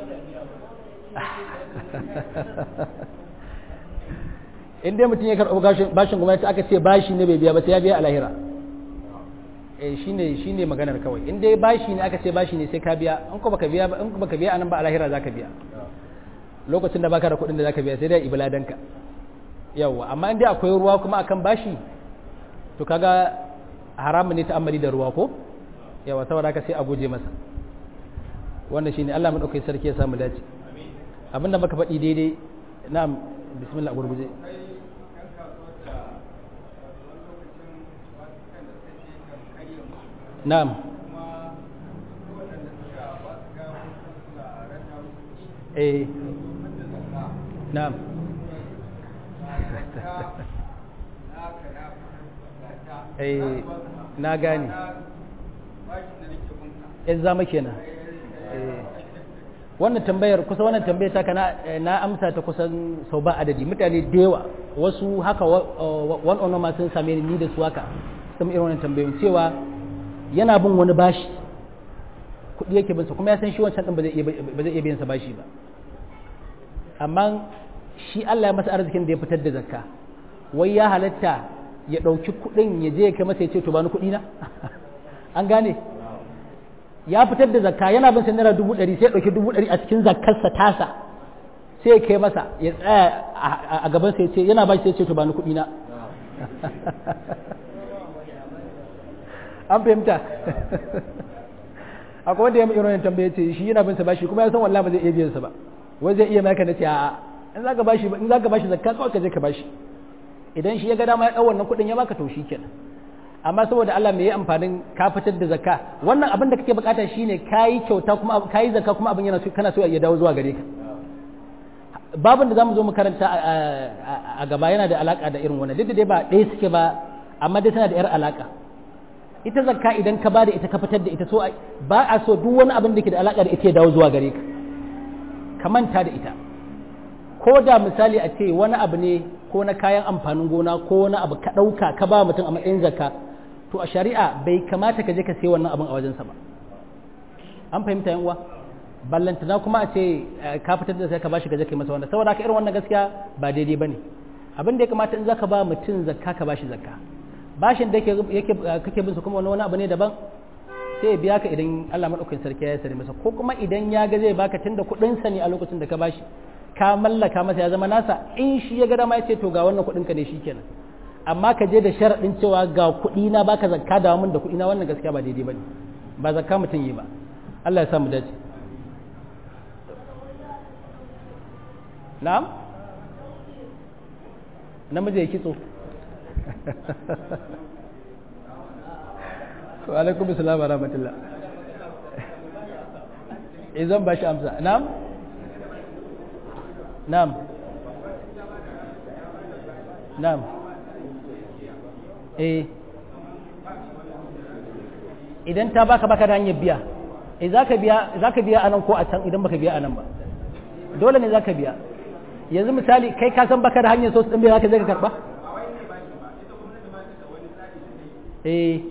in dai mutum ya karɓi bashin gwamnati aka ce bashi ne bai biya ba sai ya biya a lahira eh shine shine maganar kawai in dai bashi ne aka ce bashi ne sai ka biya in ko baka biya in ko baka biya anan ba a lahira zaka biya lokacin da baka da kuɗin da zaka biya sai dai ibladanka yawa amma in dai akwai ruwa kuma akan bashi to kaga haramun ne ta'ammali da ruwa ko yawa saboda haka sai a guje masa wannan shine Allah madaukakin sarki ya samu dace abinda muka faɗi daidai na'am bismillah gurguje na'am eh na'am eh na gane in zama kenan wannan tambayar kusa wannan tambayar ta kana na amsa ta kusan sau ba adadi mutane da yawa wasu haka one on one sun same ni da su haka sun irin wannan tambayoyin cewa yana bin wani bashi kuɗi yake bin sa kuma ya san shi wancan din ba zai iya biyan sa bashi ba amma shi Allah ya masa arzikin da ya fitar da zakka wai ya halatta ya ɗauki kuɗin ya je ya kai masa ya ce to ba ni kuɗi na an gane ya fitar da zakka yana bin sa naira dubu ɗari sai ya ɗauki dubu ɗari a cikin zakkarsa tasa sai ya kai masa ya tsaya a gaban sa ya ce yana ba shi sai ya ce to ba ni kuɗi na an fahimta akwai wanda ya mu irin tambaye ce shi yana bin sa bashi kuma ya san wallahi ba zai iya biyan sa ba wai zai iya maka na ce a'a in zaka bashi in zaka bashi zakka kawai ka je ka bashi idan shi ya ga dama ya ɗau wannan kuɗin ya baka to shi kenan amma saboda Allah me ya amfanin ka fitar da zakka wannan abin da kake bukata shine kayi kyauta kuma kayi zakka kuma abin yana so kana so ya dawo zuwa gare ka babin da zamu zo mu karanta a gaba yana da alaka da irin wannan duk da dai ba ɗaya suke ba amma dai tana da yar alaka ita zakka idan ka bada ita ka fitar da ita so ba a so duk wani abin da ke da alaka da ita ya dawo zuwa gare ka ka manta da ita ko da misali a ce wani abu ne ko na kayan amfanin gona ko wani abu ka ɗauka ka ba mutum a matsayin zakka to a shari'a bai kamata ka je ka sai wannan abin a wajensa ba an fahimta yan uwa ballantana kuma a ce ka fitar da sai ka bashi ka je kai masa wannan saboda ka irin wannan gaskiya ba daidai bane abin da ya kamata in zaka ba mutum zakka ka bashi zakka bashin da yake yake kake bin su kuma wani abu ne daban sai ya biya ka idan Allah madaukakin sarki ya sare masa ko kuma idan ya ga zai baka tunda kuɗin sa ne a lokacin da ka bashi ka mallaka masa ya zama nasa in shi ya ga dama ya ce to ga wannan kuɗin ka ne shikenan amma ka je da sharaɗin cewa ga kuɗi na baka zakka da mun da kuɗi na wannan gaskiya ba daidai bane ba zakka mutum yi ba Allah ya sa mu dace na'am namiji ya kitso wa alaikum assalam wa rahmatullah eh zan ba shi amsa na'am na'am na'am eh idan ta baka baka da hanyar biya eh zaka biya zaka biya anan ko a can idan baka biya anan ba dole ne zaka biya yanzu misali kai ka san baka da hanyar so din biya zaka je ka karba eh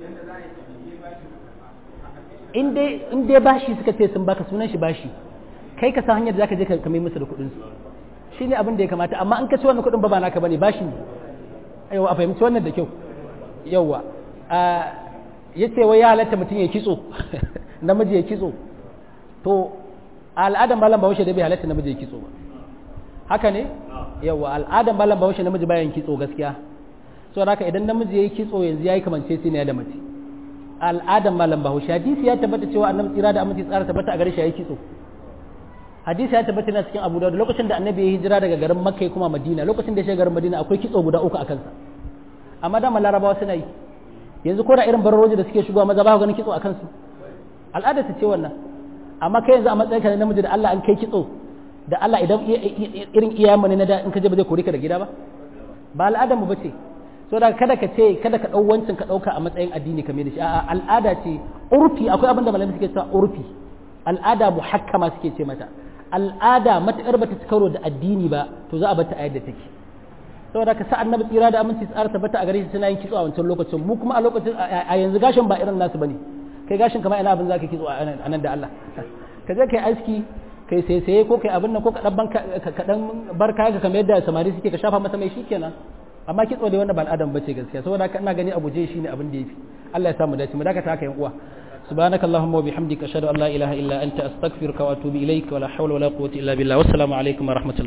in dai in dai bashi suka ce sun baka sunan shi bashi kai ka san hanyar da zaka je ka mai musu da kuɗin su shine abin da ya kamata amma an ka ci wannan kuɗin ba ba naka bane bashi ne yawa a fahimci wannan da kyau yawa ya ce wai ya halatta mutum ya kitso namiji ya kitso to al'adar malam bahaushe da bai halatta namiji ya kitso ba haka ne yawa al'adar malam bahaushe namiji bayan kitso gaskiya so haka idan namiji ya yi kitso yanzu ya yi kamance sai ne da mace al'adar malam bahaushe hadisi ya tabbata cewa annabi tsira da aminci tsara tabbata a gare shi ya yi kitso hadisi ya tabbata na cikin abu da lokacin da annabi ya hijira daga garin makka ya kuma madina lokacin da ya shiga garin madina akwai kitso guda uku a kansa amma da larabawa suna yi yanzu ko da irin bararoji da suke shigowa maza ba ganin kitso a kansu al'ada ta ce wannan amma kai yanzu a matsayin ka na namiji da Allah an kai kitso da Allah idan irin iyayenmu ne na da in ka je ba zai kore ka da gida ba ba al'adar mu bace so da kada ka ce kada ka dau wancin ka dauka a matsayin addini kamar da shi a'a al'ada ce urfi akwai abin da malamai suke cewa urfi al'ada muhakkama suke ce mata al'ada matakar bata ci karo da addini ba to za a bar ta a yadda take saboda ka sa annabi tsira da aminci tsara tabbata a gare shi suna yin kitso a wancan lokacin mu kuma a lokacin a yanzu gashin ba irin nasu bane kai gashin kamar ina abin zaka kitso a nan da Allah ka je kai aski kai sai sai ko kai abin nan ko ka dan ka dan bar kaya ka kamar yadda samari suke ka shafa masa mai shikenan amma kitso dai wanda ba al'adan bace gaskiya saboda haka ina gani abu je shine abin da yafi Allah ya samu dace mu dakata haka yan uwa سبحانك اللهم وبحمدك أشهد أن لا إله إلا أنت أستغفرك وأتوب إليك ولا حول ولا قوة إلا بالله والسلام عليكم ورحمة الله